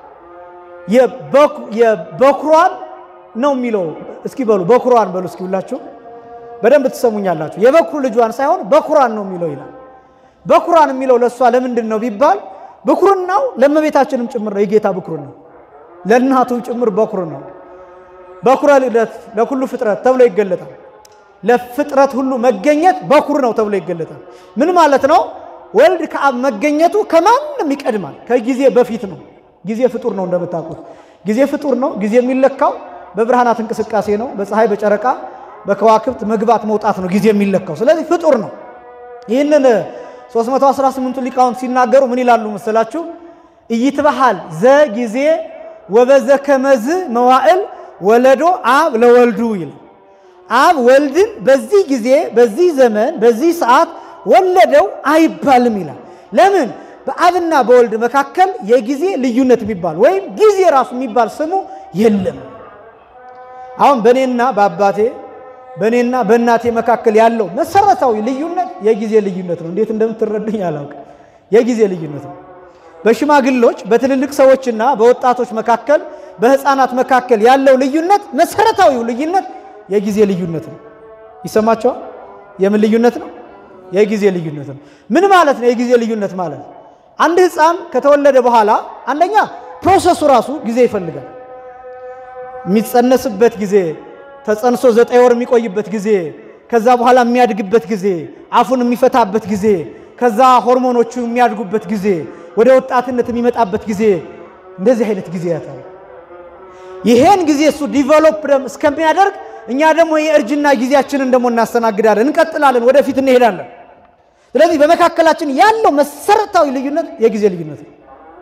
የበኩሯን ነው የሚለው። እስኪ በሉ በኩሯን በሉ እስኪ ሁላችሁ በደንብ ትሰሙኛላችሁ። የበኩር ልጇን ሳይሆን በኩሯን ነው የሚለው ይላል። በኩሯን የሚለው ለእሷ ለምንድን ነው ቢባል ብኩርናው ለእመቤታችንም ጭምር ነው። የጌታ ብኩር ነው። ለእናቱ ጭምር በኩር ነው። በኩረ ልደት ለኩሉ ፍጥረት ተብሎ ይገለጣል። ለፍጥረት ሁሉ መገኘት በኩር ነው ተብሎ ይገለጣል። ምን ማለት ነው? ወልድ ከአብ መገኘቱ ከማንም ይቀድማል። ከጊዜ በፊት ነው። ጊዜ ፍጡር ነው እንደምታውቁት። ጊዜ ፍጡር ነው። ጊዜ የሚለካው በብርሃናት እንቅስቃሴ ነው። በፀሐይ፣ በጨረቃ፣ በከዋክብት መግባት መውጣት ነው ጊዜ የሚለካው። ስለዚህ ፍጡር ነው። ይህንን 318ቱ ሊቃውንት ሲናገሩ ምን ይላሉ መሰላችሁ? ኢይትበሃል ዘ ጊዜ ወበዘ ከመዝ መዋዕል ወለዶ አብ ለወልዱ ይላል። አብ ወልድን በዚህ ጊዜ በዚህ ዘመን በዚህ ሰዓት ወለደው አይባልም ይላል። ለምን? በአብና በወልድ መካከል የጊዜ ልዩነት የሚባል ወይም ጊዜ ራሱ የሚባል ስሙ የለም። አሁን በእኔና በአባቴ በእኔና በእናቴ መካከል ያለው መሰረታዊ ልዩነት የጊዜ ልዩነት ነው። እንዴት እንደምትረዱኝ አላውቅም። የጊዜ ልዩነት ነው። በሽማግሎች በትልልቅ ሰዎችና በወጣቶች መካከል በሕፃናት መካከል ያለው ልዩነት መሰረታዊው ልዩነት የጊዜ ልዩነት ነው። ይሰማቸዋል? የምን ልዩነት ነው? የጊዜ ልዩነት ነው። ምን ማለት ነው? የጊዜ ልዩነት ማለት አንድ ሕፃን ከተወለደ በኋላ አንደኛ ፕሮሰሱ ራሱ ጊዜ ይፈልጋል። የሚጸነስበት ጊዜ፣ ተጸንሶ ዘጠኝ ወር የሚቆይበት ጊዜ፣ ከዛ በኋላ የሚያድግበት ጊዜ፣ አፉን የሚፈታበት ጊዜ፣ ከዛ ሆርሞኖቹ የሚያድጉበት ጊዜ፣ ወደ ወጣትነት የሚመጣበት ጊዜ፣ እንደዚህ አይነት ጊዜ ያታል። ይሄን ጊዜ እሱ ዲቨሎፕ እስከሚያደርግ እኛ ደግሞ የእርጅና ጊዜያችንን ደግሞ እናስተናግዳለን፣ እንቀጥላለን፣ ወደፊት እንሄዳለን። ስለዚህ በመካከላችን ያለው መሰረታዊ ልዩነት የጊዜ ልዩነት ነው።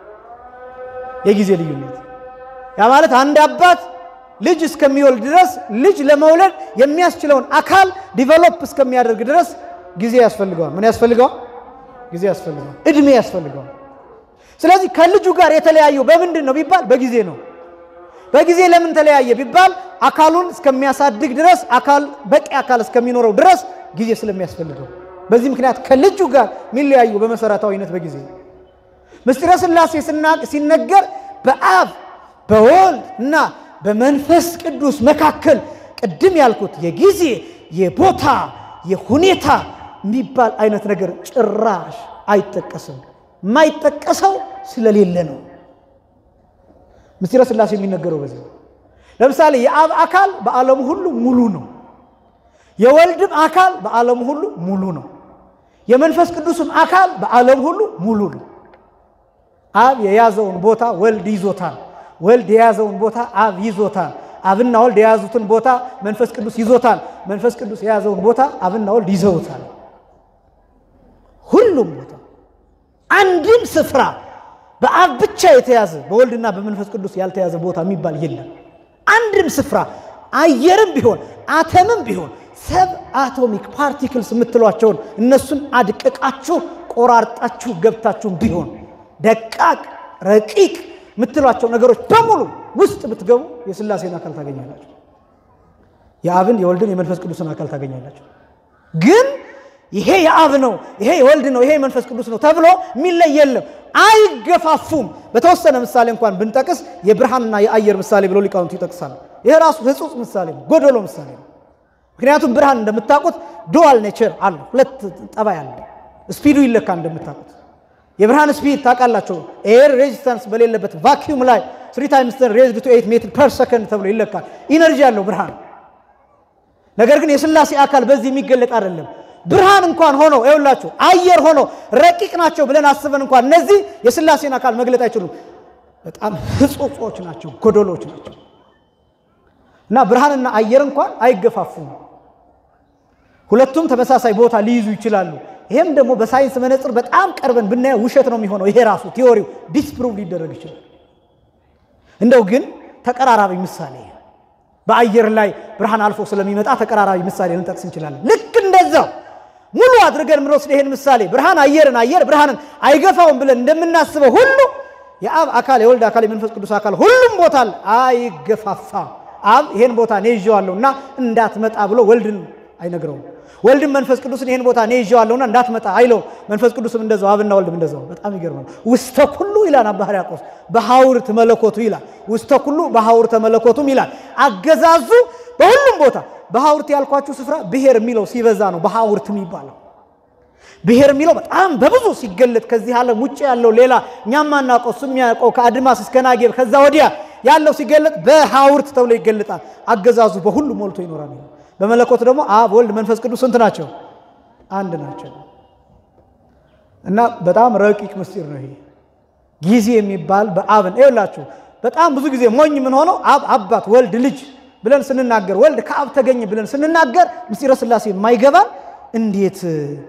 የጊዜ ልዩነት ያ ማለት አንድ አባት ልጅ እስከሚወልድ ድረስ ልጅ ለመውለድ የሚያስችለውን አካል ዲቨሎፕ እስከሚያደርግ ድረስ ጊዜ ያስፈልገዋል። ምን ያስፈልገዋል? ጊዜ ያስፈልገዋል። እድሜ ያስፈልገዋል። ስለዚህ ከልጁ ጋር የተለያዩ በምንድን ነው ቢባል በጊዜ ነው። በጊዜ ለምን ተለያየ ቢባል አካሉን እስከሚያሳድግ ድረስ አካል በቂ አካል እስከሚኖረው ድረስ ጊዜ ስለሚያስፈልገው፣ በዚህ ምክንያት ከልጁ ጋር የሚለያዩ በመሰረታዊነት በጊዜ ነው። ምስጢረ ሥላሴ ሲነገር በአብ በወልድ እና በመንፈስ ቅዱስ መካከል ቅድም ያልኩት የጊዜ የቦታ የሁኔታ የሚባል አይነት ነገር ጭራሽ አይጠቀስም። የማይጠቀሰው ስለሌለ ነው። ምስጢረ ሥላሴ የሚነገረው በዚህ ነው። ለምሳሌ የአብ አካል በዓለሙ ሁሉ ሙሉ ነው። የወልድም አካል በዓለሙ ሁሉ ሙሉ ነው። የመንፈስ ቅዱስም አካል በዓለም ሁሉ ሙሉ ነው። አብ የያዘውን ቦታ ወልድ ይዞታል። ወልድ የያዘውን ቦታ አብ ይዞታል። አብና ወልድ የያዙትን ቦታ መንፈስ ቅዱስ ይዞታል። መንፈስ ቅዱስ የያዘውን ቦታ አብና ወልድ ይዘውታል። ሁሉም ቦታ አንድም ስፍራ በአብ ብቻ የተያዘ በወልድና በመንፈስ ቅዱስ ያልተያዘ ቦታ የሚባል የለም። አንድም ስፍራ አየርም ቢሆን አተምም ቢሆን ሰብ አቶሚክ ፓርቲክልስ የምትሏቸውን እነሱን አድቅቃችሁ ቆራርጣችሁ ገብታችሁም ቢሆን ደቃቅ ረቂቅ የምትሏቸው ነገሮች በሙሉ ውስጥ ብትገቡ የሥላሴን አካል ታገኛላችሁ። የአብን የወልድን የመንፈስ ቅዱስን አካል ታገኛላችሁ። ግን ይሄ የአብ ነው፣ ይሄ የወልድ ነው፣ ይሄ የመንፈስ ቅዱስ ነው ተብሎ የሚለይ የለም። አይገፋፉም። በተወሰነ ምሳሌ እንኳን ብንጠቅስ የብርሃንና የአየር ምሳሌ ብሎ ሊቃውንቱ ይጠቅሳሉ። ይሄ ራሱ ሕጹጽ ምሳሌ ነው፣ ጎደሎ ምሳሌ ነው። ምክንያቱም ብርሃን እንደምታውቁት ዱዋል ኔቸር አለ፣ ሁለት ጠባይ አለ። ስፒዱ ይለካ እንደምታውቁት የብርሃን ስፒድ ታውቃላቸው። ኤር ሬዚስታንስ በሌለበት ቫኪዩም ላይ ስሪ ታይምስ ሬዝድ ቱ ኤይት ሜትር ፐር ሰከንድ ተብሎ ይለካል። ኢነርጂ ያለው ብርሃን። ነገር ግን የሥላሴ አካል በዚህ የሚገለጥ አይደለም። ብርሃን እንኳን ሆኖ ይኸውላችሁ አየር ሆኖ ረቂቅ ናቸው ብለን አስበን እንኳን እነዚህ የሥላሴን አካል መግለጥ አይችሉም። በጣም ሕጹጾች ናቸው፣ ጎደሎች ናቸው። እና ብርሃንና አየር እንኳን አይገፋፉም። ሁለቱም ተመሳሳይ ቦታ ሊይዙ ይችላሉ። ይሄም ደግሞ በሳይንስ መነጽር በጣም ቀርበን ብናየው ውሸት ነው የሚሆነው። ይሄ ራሱ ቲዎሪው ዲስፕሩቭ ሊደረግ ይችላል። እንደው ግን ተቀራራቢ ምሳሌ በአየር ላይ ብርሃን አልፎ ስለሚመጣ ተቀራራቢ ምሳሌ ልንጠቅስ እንችላለን። ልክ እንደዛው ሙሉ አድርገን የምንወስድ ይሄን ምሳሌ ብርሃን አየርን አየር ብርሃንን አይገፋውም ብለን እንደምናስበው ሁሉ የአብ አካል የወልድ አካል የመንፈስ ቅዱስ አካል ሁሉም ቦታ አይገፋፋም። አብ ይሄን ቦታ እኔ ይዤዋለሁ እና እንዳትመጣ ብሎ ወልድን አይነግረውም። ወልድም መንፈስ ቅዱስን ይሄን ቦታ እኔ ይዤዋለሁና እንዳትመጣ አይለው። መንፈስ ቅዱስም እንደዛው አብና ወልድም እንደዛው። በጣም ይገርማል። ውስተ ኩሉ ይላል አባ ሕርያቆስ በሐውርት መለኮቱ ይላል። ውስተ ኩሉ በሐውርተ መለኮቱም ይላል። አገዛዙ በሁሉም ቦታ በሐውርት ያልኳችሁ ስፍራ ብሔር የሚለው ሲበዛ ነው በሐውርት የሚባለው። ብሔር የሚለው በጣም በብዙ ሲገለጥ ከዚህ ዓለም ውጭ ያለው ሌላ እኛም ማናውቀው እሱ የሚያውቀው ከአድማስ እስከ ናጌብ ከዛ ወዲያ ያለው ሲገለጥ በሐውርት ተብሎ ይገለጣል። አገዛዙ በሁሉ ሞልቶ ይኖራል። በመለኮት ደግሞ አብ ወልድ መንፈስ ቅዱስ ስንት ናቸው? አንድ ናቸው። እና በጣም ረቂቅ ምስጢር ነው ይሄ ጊዜ የሚባል በአብን ይኸውላችሁ በጣም ብዙ ጊዜ ሞኝ ምን ሆነው አብ አባት ወልድ ልጅ ብለን ስንናገር ወልድ ከአብ ተገኘ ብለን ስንናገር ምስጢረ ሥላሴ የማይገባን እንዴት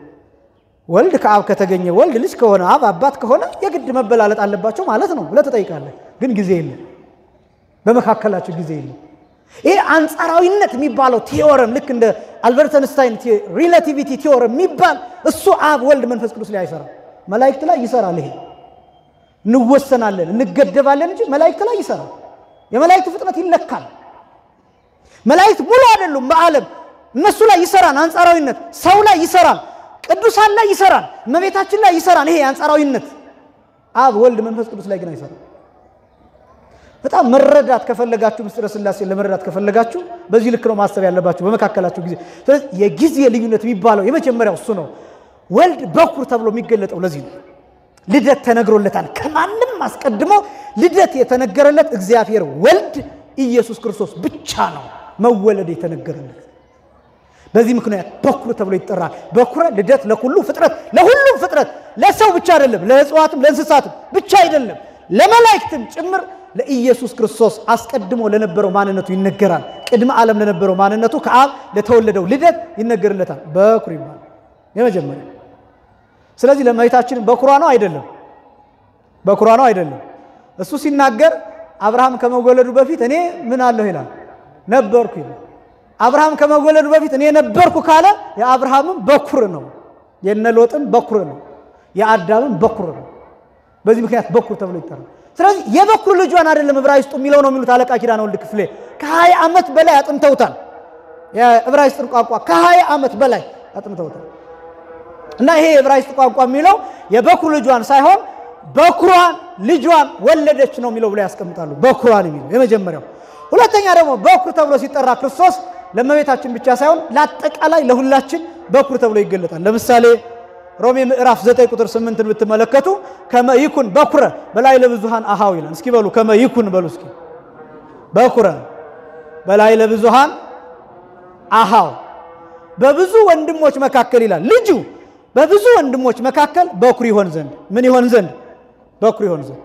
ወልድ ከአብ ከተገኘ ወልድ ልጅ ከሆነ አብ አባት ከሆነ የግድ መበላለጥ አለባቸው ማለት ነው ብለህ ትጠይቃለህ። ግን ጊዜ የለም፣ በመካከላቸው ጊዜ የለም። ይሄ አንጻራዊነት የሚባለው ቲዎረም ልክ እንደ አልበርት አንስታይን ሪላቲቪቲ ቲዎረም የሚባል እሱ አብ ወልድ መንፈስ ቅዱስ ላይ አይሰራም። መላእክት ላይ ይሰራል። ይሄ እንወሰናለን እንገደባለን እንጂ መላእክት ላይ ይሰራል። የመላእክት ፍጥነት ይለካል። መላእክት ሙሉ አይደሉም በዓለም እነሱ ላይ ይሰራል። አንጻራዊነት ሰው ላይ ይሰራል። ቅዱሳን ላይ ይሰራል። እመቤታችን ላይ ይሰራል። ይሄ አንጻራዊነት አብ ወልድ መንፈስ ቅዱስ ላይ ግን አይሰራም። በጣም መረዳት ከፈለጋችሁ ምስጢረ ሥላሴ ለመረዳት ከፈለጋችሁ በዚህ ልክ ነው ማሰብ ያለባችሁ በመካከላችሁ ጊዜ። ስለዚህ የጊዜ ልዩነት የሚባለው የመጀመሪያው እሱ ነው። ወልድ በኩር ተብሎ የሚገለጠው ለዚህ ነው። ልደት ተነግሮለታል። ከማንም አስቀድሞ ልደት የተነገረለት እግዚአብሔር ወልድ ኢየሱስ ክርስቶስ ብቻ ነው መወለድ የተነገረለት። በዚህ ምክንያት በኩር ተብሎ ይጠራል። በኩረ ልደት ለሁሉ ፍጥረት፣ ለሁሉም ፍጥረት ለሰው ብቻ አይደለም፣ ለእጽዋትም ለእንስሳትም ብቻ አይደለም፣ ለመላእክትም ጭምር ለኢየሱስ ክርስቶስ አስቀድሞ ለነበረው ማንነቱ ይነገራል። ቅድመ ዓለም ለነበረው ማንነቱ ከአብ ለተወለደው ልደት ይነገርለታል። በኩር ይባላል የመጀመሪያ። ስለዚህ ለእመቤታችን በኩሯ ነው አይደለም? በኩሯ ነው አይደለም? እሱ ሲናገር አብርሃም ከመወለዱ በፊት እኔ ምን አለሁ ይላል ነበርኩ ይላል። አብርሃም ከመወለዱ በፊት እኔ ነበርኩ ካለ የአብርሃምም በኩር ነው፣ የነሎጥም በኩር ነው፣ የአዳምም በኩር ነው። በዚህ ምክንያት በኩር ተብሎ ይጠራል። ስለዚህ የበኩር ልጇን አይደለም ዕብራይስጡ የሚለው ነው የሚሉት አለቃ ኪዳነ ወልድ ክፍሌ ከሀያ ዓመት በላይ አጥንተውታል። የዕብራይስጥን ቋንቋ ከሀያ ዓመት በላይ አጥንተውታል። እና ይሄ የዕብራይስጥ ቋንቋ የሚለው የበኩር ልጇን ሳይሆን በኩሯን ልጇን ወለደች ነው የሚለው ብለው ያስቀምጣሉ። በኩሯን የሚለው የመጀመሪያው። ሁለተኛ ደግሞ በኩር ተብሎ ሲጠራ ክርስቶስ ለእመቤታችን ብቻ ሳይሆን ለአጠቃላይ ለሁላችን በኩር ተብሎ ይገለጣል። ለምሳሌ ሮሜ ምዕራፍ 9 ቁጥር 8ን ብትመለከቱ ከመ ይኩን በኩረ በላይ ለብዙሃን አሃው ይላል። እስኪ በሉ ከመ ይኩን በሉ እስኪ በኩረ በላይ ለብዙሃን አሃው በብዙ ወንድሞች መካከል ይላል ልጁ በብዙ ወንድሞች መካከል በኩር ይሆን ዘንድ ምን ይሆን ዘንድ በኩር ይሆን ዘንድ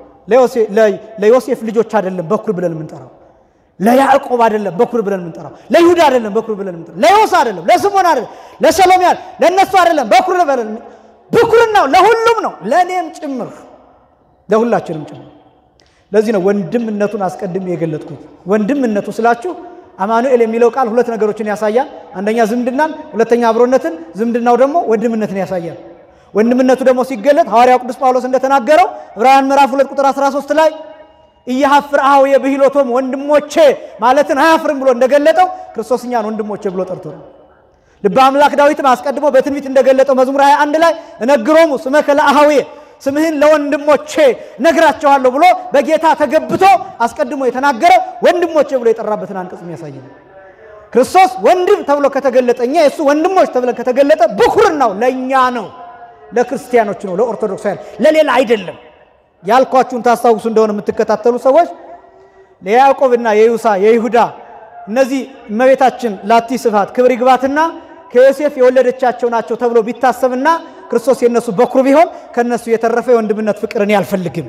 ለዮሴፍ ልጆች አይደለም በኩር ብለን የምንጠራው ለያዕቆብ አይደለም በኩር ብለን የምንጠራው ለይሁዳ አይደለም በኩር ብለን የምንጠራው ለዮሳ አይደለም ለስሞን አይደለም ለሰሎሜ ለእነሱ አይደለም በኩር ብለን ብኩርናው ለሁሉም ነው ለእኔም ጭምር ለሁላችንም ጭምር ለዚህ ነው ወንድምነቱን አስቀድሜ የገለጥኩት ወንድምነቱ ስላችሁ አማኑኤል የሚለው ቃል ሁለት ነገሮችን ያሳያል አንደኛ ዝምድናን ሁለተኛ አብሮነትን ዝምድናው ደግሞ ወንድምነትን ያሳያል ወንድምነቱ ደግሞ ሲገለጥ ሐዋርያው ቅዱስ ጳውሎስ እንደተናገረው ዕብራውያን ምዕራፍ 2 ቁጥር 13 ላይ እያሐፍር አኀው የብሂሎቶም ወንድሞቼ ማለትን አያፍርም ብሎ እንደገለጠው ክርስቶስ እኛን ወንድሞቼ ብሎ ጠርቶ ነው። ልበ አምላክ ዳዊትም አስቀድሞ በትንቢት እንደገለጠው መዝሙር 21 ላይ እነግሮሙ ስመከ ለአኀውየ ስምህን ለወንድሞቼ ነግራቸዋለሁ ብሎ በጌታ ተገብቶ አስቀድሞ የተናገረ ወንድሞቼ ብሎ የጠራበትን አንቀጽ የሚያሳይ ነው። ክርስቶስ ወንድም ተብሎ ከተገለጠ እኛ የእሱ ወንድሞች ተብለን ከተገለጠ ብኩርናው ለእኛ ነው፣ ለክርስቲያኖች ነው፣ ለኦርቶዶክሳውያን ለሌላ አይደለም። ያልኳችሁን ታስታውሱ እንደሆነ የምትከታተሉ ሰዎች የያዕቆብና የዩሳ የይሁዳ እነዚህ እመቤታችን ላቲ ስፋት ክብር ይግባትና ከዮሴፍ የወለደቻቸው ናቸው ተብሎ ቢታሰብና ክርስቶስ የነሱ በኩር ቢሆን ከነሱ የተረፈ የወንድምነት ፍቅር እኔ አልፈልግም።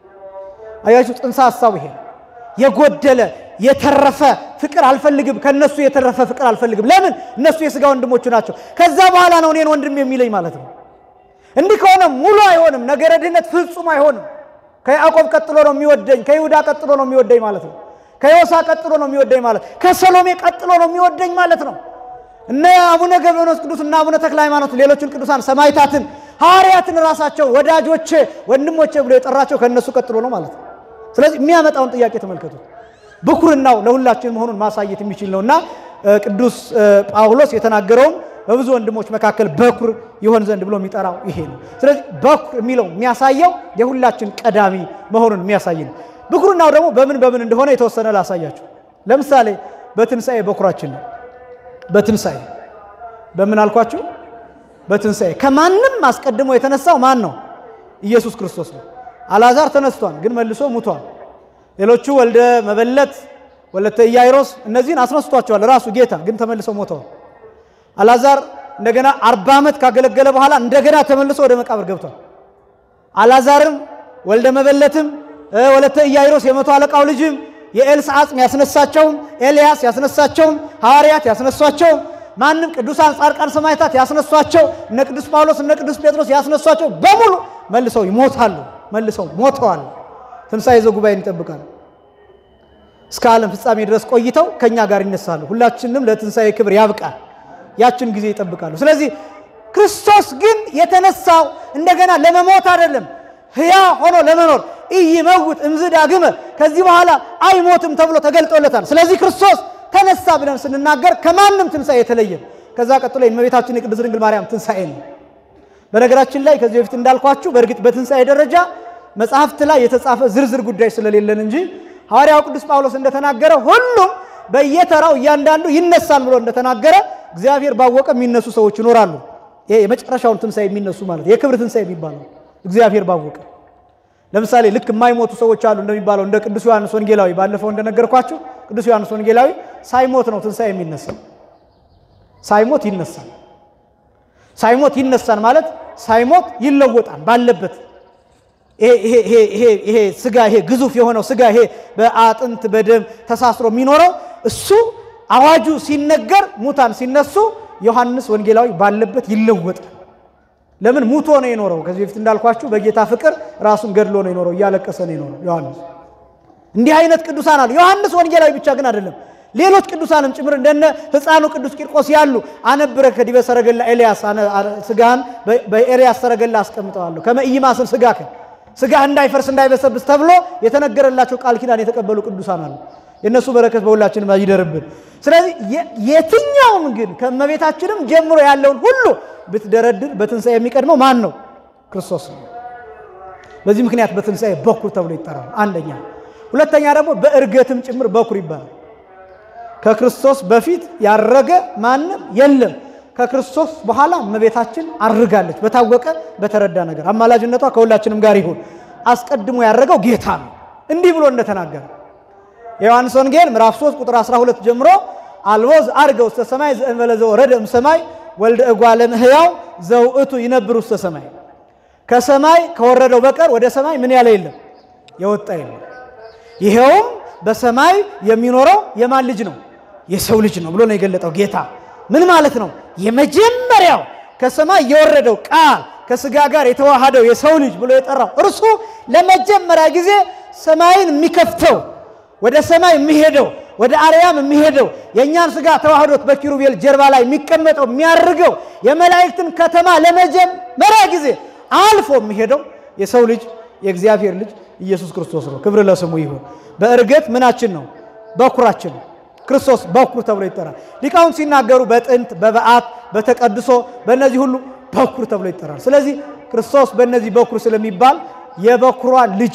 አያችሁ፣ ጽንሰ ሐሳቡ ይሄ የጎደለ የተረፈ ፍቅር አልፈልግም። ከነሱ የተረፈ ፍቅር አልፈልግም። ለምን? እነሱ የሥጋ ወንድሞቹ ናቸው። ከዛ በኋላ ነው እኔን ወንድም የሚለኝ ማለት ነው። እንዲህ ከሆነ ሙሉ አይሆንም። ነገረ ድህነት ፍጹም አይሆንም። ከያዕቆብ ቀጥሎ ነው የሚወደኝ፣ ከይሁዳ ቀጥሎ ነው የሚወደኝ ማለት ነው። ከዮሳ ቀጥሎ ነው የሚወደኝ ማለት ከሰሎሜ ቀጥሎ ነው የሚወደኝ ማለት ነው። እነ አቡነ ገብረኖስ ቅዱስ እና አቡነ ተክለ ሃይማኖት፣ ሌሎችን ቅዱሳን ሰማዕታትን፣ ሐዋርያትን ራሳቸው ወዳጆቼ፣ ወንድሞቼ ብሎ የጠራቸው ከእነሱ ቀጥሎ ነው ማለት ነው። ስለዚህ የሚያመጣውን ጥያቄ ተመልከቱት። ብኩርናው ለሁላችን መሆኑን ማሳየት የሚችል ነውና ቅዱስ ጳውሎስ የተናገረውን በብዙ ወንድሞች መካከል በኩር ይሆን ዘንድ ብሎ የሚጠራው ይሄ ነው። ስለዚህ በኩር የሚለው የሚያሳየው የሁላችን ቀዳሚ መሆኑን የሚያሳይ ነው። ብኩርናው ደግሞ በምን በምን እንደሆነ የተወሰነ ላሳያችሁ። ለምሳሌ በትንሣኤ በኩራችን ነው። በትንሣኤ በምን አልኳችሁ? በትንሣኤ ከማንም አስቀድሞ የተነሳው ማን ነው? ኢየሱስ ክርስቶስ ነው። አልዓዛር ተነስቷል፣ ግን መልሶ ሙቷል። ሌሎቹ ወልደ መበለት፣ ወለተ ኢያይሮስ እነዚህን አስነስቷቸዋል ራሱ ጌታ፣ ግን ተመልሰው ሞተዋል። አልዓዛር እንደገና አርባ ዓመት ካገለገለ በኋላ እንደገና ተመልሶ ወደ መቃብር ገብቷል። አልዓዛርም ወልደ መበለትም ወለተ ኢያይሮስ የመቶ አለቃው ልጅም የኤልሳ አጽም ያስነሳቸውም ኤልያስ ያስነሳቸውም ሐዋርያት ያስነሷቸውም ማንም ቅዱሳን ጻድቃን ሰማዕታት ያስነሷቸው እነ ቅዱስ ጳውሎስ እነ ቅዱስ ጴጥሮስ ያስነሷቸው በሙሉ መልሰው ይሞታሉ። መልሰው ሞተዋል። ትንሣኤ ዘጉባኤን ይጠብቃሉ። እስከ ዓለም ፍጻሜ ድረስ ቆይተው ከእኛ ጋር ይነሳሉ። ሁላችንም ለትንሣኤ ክብር ያብቃል። ያችን ጊዜ ይጠብቃሉ። ስለዚህ ክርስቶስ ግን የተነሳው እንደገና ለመሞት አይደለም፣ ሕያ ሆኖ ለመኖር ኢይመውት እምዝ ዳግመ ከዚህ በኋላ አይሞትም ተብሎ ተገልጦለታል። ስለዚህ ክርስቶስ ተነሳ ብለን ስንናገር ከማንም ትንሣኤ የተለየ ከዛ ቀጥሎ የእመቤታችን የቅድስት ድንግል ማርያም ትንሣኤ ነው። በነገራችን ላይ ከዚህ በፊት እንዳልኳችሁ በእርግጥ በትንሣኤ ደረጃ መጽሐፍት ላይ የተጻፈ ዝርዝር ጉዳይ ስለሌለን እንጂ ሐዋርያው ቅዱስ ጳውሎስ እንደተናገረ ሁሉም በየተራው እያንዳንዱ ይነሳል ብሎ እንደተናገረ እግዚአብሔር ባወቀ የሚነሱ ሰዎች ይኖራሉ። ይሄ የመጨረሻውን ትንሣኤ የሚነሱ ማለት የክብር ትንሣኤ የሚባለው እግዚአብሔር ባወቀ ለምሳሌ ልክ የማይሞቱ ሰዎች አሉ እንደሚባለው እንደ ቅዱስ ዮሐንስ ወንጌላዊ ባለፈው እንደነገርኳችሁ ቅዱስ ዮሐንስ ወንጌላዊ ሳይሞት ነው ትንሣኤ የሚነሳው። ሳይሞት ይነሳል። ሳይሞት ይነሳል ማለት ሳይሞት ይለወጣል ባለበት ይሄ ስጋ ይሄ ግዙፍ የሆነው ስጋ ይሄ በአጥንት በደም ተሳስሮ የሚኖረው እሱ አዋጁ ሲነገር ሙታን ሲነሱ ዮሐንስ ወንጌላዊ ባለበት ይለወጣል። ለምን ሙቶ ነው የኖረው። ከዚህ በፊት እንዳልኳችሁ በጌታ ፍቅር ራሱን ገድሎ ነው የኖረው፣ እያለቀሰ ነው የኖረው ዮሐንስ። እንዲህ አይነት ቅዱሳን አሉ። ዮሐንስ ወንጌላዊ ብቻ ግን አይደለም፣ ሌሎች ቅዱሳንም ጭምር እንደነ ሕፃኑ ቅዱስ ቂርቆስ ያሉ አነብረ ከዲበ ሰረገላ ኤልያስ ስጋህን በኤልያስ ሰረገላ አስቀምጠዋለሁ ከመ ኢይማስን ስጋከ ስጋህ እንዳይፈርስ እንዳይበሰብስ ተብሎ የተነገረላቸው ቃል ኪዳን የተቀበሉ ቅዱሳን አሉ። የእነሱ በረከት በሁላችንም ይደርብን። ስለዚህ የትኛውም ግን ከእመቤታችንም ጀምሮ ያለውን ሁሉ ብትደረድር በትንሣኤ የሚቀድመው ማን ነው? ክርስቶስ ነው። በዚህ ምክንያት በትንሣኤ በኩር ተብሎ ይጠራል። አንደኛ። ሁለተኛ ደግሞ በእርገትም ጭምር በኩር ይባላል። ከክርስቶስ በፊት ያረገ ማንም የለም። ከክርስቶስ በኋላ እመቤታችን አርጋለች። በታወቀ በተረዳ ነገር አማላጅነቷ ከሁላችንም ጋር ይሁን። አስቀድሞ ያረገው ጌታ ነው። እንዲህ ብሎ እንደተናገረ የዮሐንስ ወንጌል ምዕራፍ 3 ቁጥር 12 ጀምሮ አልቦ ዘዐርገ ውስተ ሰማይ ዘእንበለ ዘወረደ እምሰማይ ወልደ እጓለ እመሕያው ዘውእቱ ይነብር ውስተ ሰማይ። ከሰማይ ከወረደው በቀር ወደ ሰማይ ምን ያለ የለም የወጣ የለም። ይሄውም በሰማይ የሚኖረው የማን ልጅ ነው? የሰው ልጅ ነው ብሎ ነው የገለጠው ጌታ። ምን ማለት ነው? የመጀመሪያው ከሰማይ የወረደው ቃል ከስጋ ጋር የተዋሃደው የሰው ልጅ ብሎ የጠራው እርሱ ለመጀመሪያ ጊዜ ሰማይን የሚከፍተው ወደ ሰማይ የሚሄደው ወደ አርያም የሚሄደው የእኛን ስጋ ተዋህዶት በኪሩቤል ጀርባ ላይ የሚቀመጠው የሚያርገው የመላእክትን ከተማ ለመጀመሪያ ጊዜ አልፎ የሚሄደው የሰው ልጅ የእግዚአብሔር ልጅ ኢየሱስ ክርስቶስ ነው። ክብር ለስሙ ይሁን። በእርግጥ ምናችን ነው? በኩራችን ነው። ክርስቶስ በኩር ተብሎ ይጠራል። ሊቃውንት ሲናገሩ በጥንት በበዓት በተቀድሶ በእነዚህ ሁሉ በኩር ተብሎ ይጠራል። ስለዚህ ክርስቶስ በእነዚህ በኩር ስለሚባል የበኩሯን ልጅ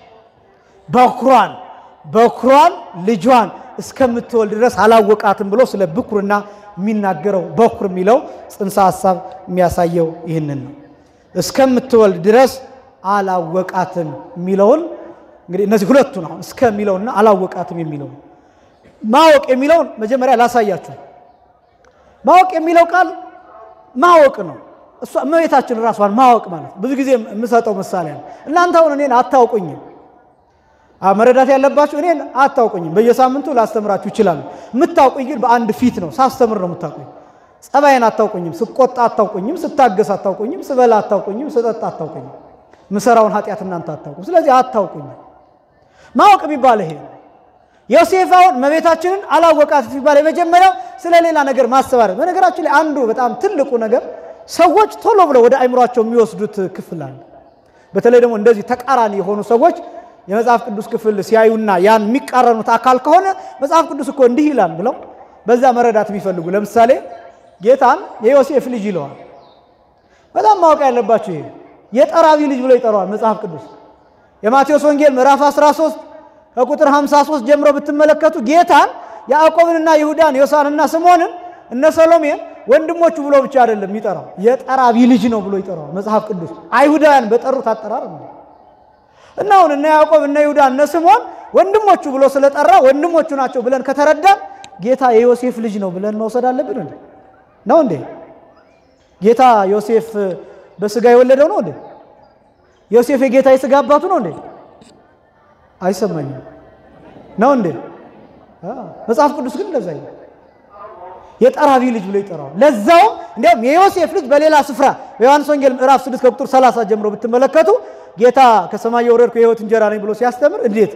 በኩሯን በኩሯን ልጇን እስከምትወልድ ድረስ አላወቃትም ብሎ ስለ ብኩርና የሚናገረው በኩር የሚለው ጽንሰ ሐሳብ የሚያሳየው ይህንን ነው። እስከምትወልድ ድረስ አላወቃትም የሚለውን እንግዲህ እነዚህ ሁለቱን አሁን እስከ የሚለውና አላወቃትም የሚለው ማወቅ የሚለውን መጀመሪያ ላሳያችሁ። ማወቅ የሚለው ቃል ማወቅ ነው። እሷ እመቤታችን ራሷን ማወቅ ማለት ብዙ ጊዜ የምሰጠው ምሳሌ ነው። እናንተ አሁን እኔን አታውቁኝም። መረዳት ያለባችሁ እኔን አታውቁኝም። በየሳምንቱ ላስተምራችሁ ይችላሉ። የምታውቁኝ ግን በአንድ ፊት ነው። ሳስተምር ነው የምታውቁኝ። ጸባይን አታውቁኝም። ስቆጣ አታውቁኝም። ስታገስ አታውቁኝም። ስበላ አታውቁኝም። ስጠጣ አታውቁኝም። ምሰራውን ኃጢአት እናንተ አታውቁም። ስለዚህ አታውቁኝም። ማወቅ የሚባል ይሄ ዮሴፍ አሁን እመቤታችንን አላወቃት ሲባል የመጀመሪያው ስለ ሌላ ነገር ማሰባረር። በነገራችን ላይ አንዱ በጣም ትልቁ ነገር ሰዎች ቶሎ ብለው ወደ አይምሯቸው የሚወስዱት ክፍል አለ። በተለይ ደግሞ እንደዚህ ተቃራኒ የሆኑ ሰዎች የመጽሐፍ ቅዱስ ክፍል ሲያዩና ያን የሚቃረኑት አካል ከሆነ መጽሐፍ ቅዱስ እኮ እንዲህ ይላል ብለው በዛ መረዳት የሚፈልጉ ለምሳሌ ጌታን የዮሴፍ ልጅ ይለዋል። በጣም ማወቅ ያለባቸው ይሄ የጠራቢ ልጅ ብሎ ይጠራዋል መጽሐፍ ቅዱስ የማቴዎስ ወንጌል ምዕራፍ 13 ከቁጥር 53 ጀምሮ ብትመለከቱ ጌታን ያዕቆብንና ይሁዳን ዮሳንና ስምዖንን እነ ሰሎሜን ወንድሞቹ ብሎ ብቻ አይደለም የሚጠራው የጠራቢ ልጅ ነው ብሎ ይጠራዋል መጽሐፍ ቅዱስ አይሁዳውያን በጠሩት አጠራር ነው። እና አሁን እነ ያዕቆብ እነ ይሁዳ እነ ስምዖን ወንድሞቹ ብሎ ስለጠራ ወንድሞቹ ናቸው ብለን ከተረዳን ጌታ የዮሴፍ ልጅ ነው ብለን መውሰድ አለብን እንዴ? ነው እንዴ? ጌታ ዮሴፍ በስጋ የወለደው ነው እንዴ? ዮሴፍ የጌታ የስጋ አባቱ ነው እንዴ? አይሰማኝም። ነው እንዴ? መጽሐፍ ቅዱስ ግን እንደዛ ይላል። የጠራቢ ልጅ ብሎ ይጠራዋል። ለዛውም እንዲያውም የዮሴፍ ልጅ በሌላ ስፍራ በዮሐንስ ወንጌል ምዕራፍ 6 ከቁጥር 30 ጀምሮ ብትመለከቱ ጌታ ከሰማይ የወረድኩ የሕይወት እንጀራ ነኝ ብሎ ሲያስተምር እንዴት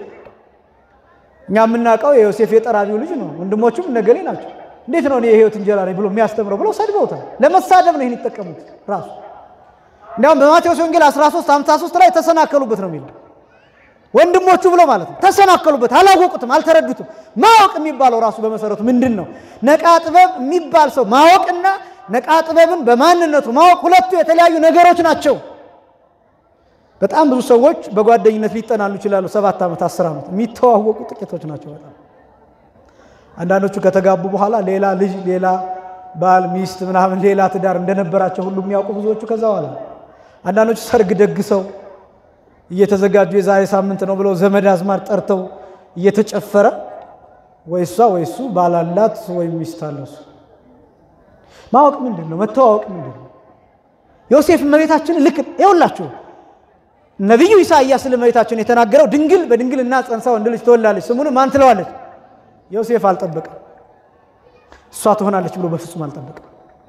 እኛ የምናውቀው የዮሴፍ የጠራቢው ልጅ ነው፣ ወንድሞቹም ነገሌ ናቸው። እንዴት ነው እኔ የሕይወት እንጀራ ነኝ ብሎ የሚያስተምረው ብለው ሰድበውታል። ለመሳደብ ነው ይህን ይጠቀሙት ራሱ እንዲያውም በማቴዎስ ወንጌል 13 53 ላይ ተሰናከሉበት ነው የሚለው ወንድሞቹ ብሎ ማለት ነው። ተሰናከሉበት፣ አላወቁትም፣ አልተረዱትም። ማወቅ የሚባለው ራሱ በመሰረቱ ምንድን ነው? ነቃ ጥበብ የሚባል ሰው ማወቅና ነቃ ጥበብን በማንነቱ ማወቅ ሁለቱ የተለያዩ ነገሮች ናቸው። በጣም ብዙ ሰዎች በጓደኝነት ሊጠናሉ ይችላሉ። ሰባት ዓመት አስር ዓመት የሚተዋወቁ ጥቂቶች ናቸው። በጣም አንዳንዶቹ ከተጋቡ በኋላ ሌላ ልጅ፣ ሌላ ባል፣ ሚስት ምናምን ሌላ ትዳር እንደነበራቸው ሁሉ የሚያውቁ ብዙዎቹ ከዛ በኋላ አንዳንዶቹ ሰርግ ደግሰው እየተዘጋጁ የዛሬ ሳምንት ነው ብለው ዘመድ አዝማድ ጠርተው እየተጨፈረ ወይ እሷ ወይ እሱ ባላላት ወይም ሚስት አለው። እሱ ማወቅ ምንድን ነው? መተዋወቅ ምንድን ነው? ዮሴፍ እመቤታችንን ልክ ይኸውላችሁ ነቢዩ ኢሳይያስ ስለ እመቤታችን የተናገረው ድንግል በድንግልና ጸንሳ ወንድ ልጅ ትወላለች፣ ስሙንም ማን ትለዋለች? ዮሴፍ አልጠበቀም። እሷ ትሆናለች ብሎ በፍጹም አልጠበቀም።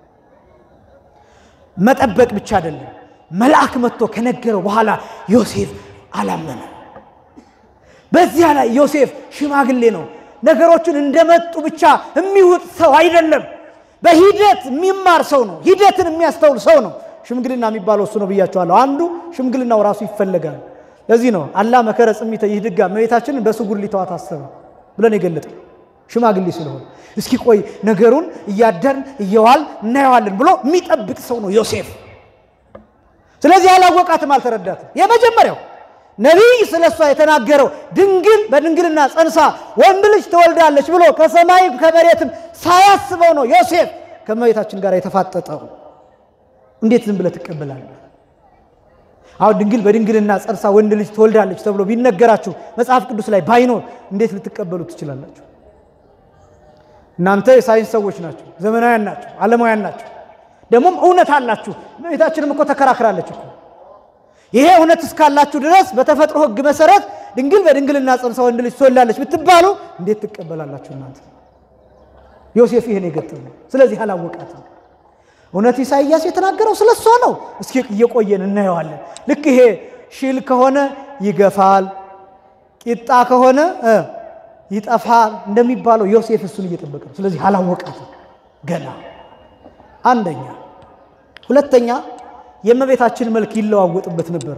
መጠበቅ ብቻ አይደለም መልአክ መጥቶ ከነገረው በኋላ ዮሴፍ አላመነ። በዚያ ላይ ዮሴፍ ሽማግሌ ነው። ነገሮችን እንደመጡ ብቻ የሚውጥ ሰው አይደለም። በሂደት የሚማር ሰው ነው። ሂደትን የሚያስተውል ሰው ነው። ሽምግልና የሚባለው እሱ ነው ብያቸዋለሁ። አንዱ ሽምግልናው ራሱ ይፈለጋል። ለዚህ ነው አላ መከረ ጽሚተ ይህ ድጋ እመቤታችንን በስጉር ሊተዋት አሰበ ብለን የገለጠ ሽማግሌ ስለሆነ እስኪ ቆይ ነገሩን እያደርን እየዋል እናየዋለን ብሎ የሚጠብቅ ሰው ነው ዮሴፍ። ስለዚህ አላወቃትም፣ አልተረዳትም። የመጀመሪያው ነቢይ ስለ እሷ የተናገረው ድንግል በድንግልና ጸንሳ ወንድ ልጅ ትወልዳለች ብሎ ከሰማይ ከመሬትም ሳያስበው ነው ዮሴፍ ከእመቤታችን ጋር የተፋጠጠው። እንዴት ዝም ብለህ ትቀበላለህ? አሁን ድንግል በድንግልና ጸንሳ ወንድ ልጅ ትወልዳለች ተብሎ ቢነገራችሁ መጽሐፍ ቅዱስ ላይ ባይኖር እንዴት ልትቀበሉ ትችላላችሁ? እናንተ የሳይንስ ሰዎች ናቸው፣ ዘመናውያን ናቸው፣ ዓለማውያን ናቸው። ደግሞም እውነት አላችሁ። እመቤታችንም እኮ ተከራክራለች እኮ ይሄ እውነት እስካላችሁ ድረስ በተፈጥሮ ሕግ መሰረት ድንግል በድንግልና ጸንሳ ወንድ ልጅ ትወልዳለች ብትባሉ እንዴት ትቀበላላችሁ እናንተ? ዮሴፍ ይህን የገጠመው ስለዚህ አላወቃትም። እውነት ኢሳይያስ የተናገረው ስለ እሷ ነው። እስኪ እየቆየን እናየዋለን። ልክ ይሄ ሽል ከሆነ ይገፋል፣ ቂጣ ከሆነ እ ይጠፋል እንደሚባለው ዮሴፍ እሱን እየጠበቀ ነው። ስለዚህ አላወቃትም ገና አንደኛ። ሁለተኛ የእመቤታችን መልክ ይለዋወጥበት ነበር።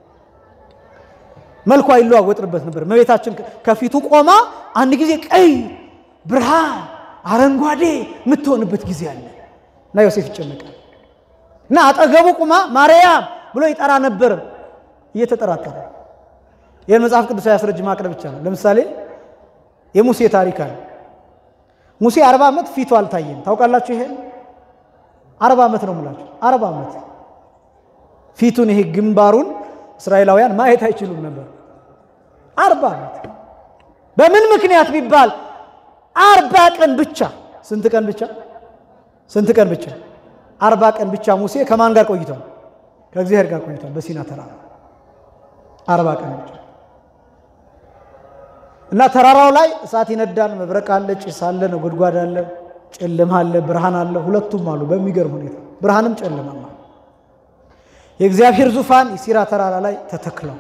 መልኳ ይለዋወጥበት ነበር። እመቤታችን ከፊቱ ቆማ አንድ ጊዜ ቀይ፣ ብርሃን፣ አረንጓዴ የምትሆንበት ጊዜ አለ እና ዮሴፍ ይጨነቃል እና አጠገቡ ቁማ ማርያም ብሎ ይጠራ ነበር እየተጠራጠረ። ይህን መጽሐፍ ቅዱስ ያስረጅ ማቅረብ ብቻ ነው። ለምሳሌ የሙሴ ታሪክ አለ። ሙሴ አርባ ዓመት ፊቱ አልታየም። ታውቃላችሁ? ይሄን አርባ ዓመት ነው የምላችሁ። አርባ ዓመት ፊቱን ይሄ ግንባሩን እስራኤላውያን ማየት አይችሉም ነበር። አርባ ዓመት በምን ምክንያት ቢባል አርባ ቀን ብቻ። ስንት ቀን ብቻ? ስንት ቀን ብቻ? አርባ ቀን ብቻ ሙሴ ከማን ጋር ቆይቷል? ከእግዚአብሔር ጋር ቆይቷል በሲና ተራራ አርባ ቀን ብቻ እና ተራራው ላይ እሳት ይነዳል፣ መብረቅ አለ፣ ጭስ አለ፣ ነጎድጓድ አለ፣ ጨለማ አለ፣ ብርሃን አለ። ሁለቱም አሉ በሚገርም ሁኔታ ብርሃንም ጨለማም አለ። የእግዚአብሔር ዙፋን የሲራ ተራራ ላይ ተተክለው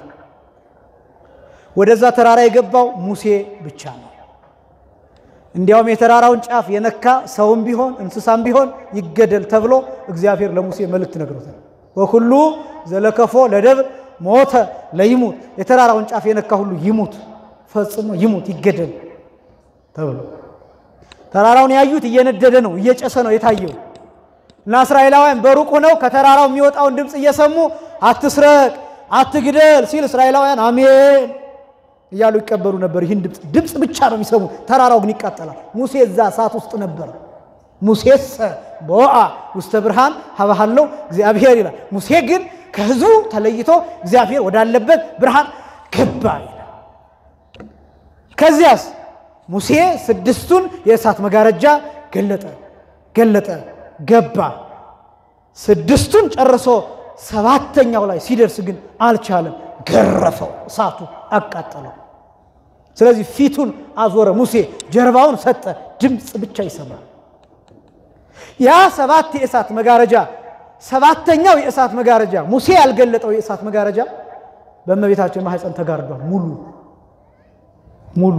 ወደዛ ተራራ የገባው ሙሴ ብቻ ነው። እንዲያውም የተራራውን ጫፍ የነካ ሰውም ቢሆን እንስሳም ቢሆን ይገደል ተብሎ እግዚአብሔር ለሙሴ መልእክት ነግሮታል። ወኩሉ ዘለከፎ ለደብር ሞተ ለይሙት፣ የተራራውን ጫፍ የነካ ሁሉ ይሙት፣ ፈጽሞ ይሙት፣ ይገደል ተብሎ ተራራውን ያዩት እየነደደ ነው፣ እየጨሰ ነው የታየው እና እስራኤላውያን በሩቅ ሆነው ከተራራው የሚወጣውን ድምፅ እየሰሙ አትስረቅ፣ አትግደል ሲል እስራኤላውያን አሜን እያሉ ይቀበሉ ነበር። ይህን ድምፅ ድምፅ ብቻ ነው የሚሰሙ፣ ተራራው ግን ይቃጠላል። ሙሴ እዛ እሳት ውስጥ ነበር። ሙሴሰ በወአ ውስተ ብርሃን ሀባሃለው እግዚአብሔር ይላል። ሙሴ ግን ከሕዝቡ ተለይቶ እግዚአብሔር ወዳለበት ብርሃን ገባ ይላል። ከዚያስ ሙሴ ስድስቱን የእሳት መጋረጃ ገለጠ ገለጠ ገባ። ስድስቱን ጨርሶ ሰባተኛው ላይ ሲደርስ ግን አልቻለም። ገረፈው፣ እሳቱ አቃጠለው። ስለዚህ ፊቱን አዞረ ሙሴ፣ ጀርባውን ሰጠ፣ ድምፅ ብቻ ይሰማል። ያ ሰባት የእሳት መጋረጃ ሰባተኛው የእሳት መጋረጃ ሙሴ ያልገለጠው የእሳት መጋረጃ በእመቤታችን ማኅፀን ተጋርዷል። ሙሉ ሙሉ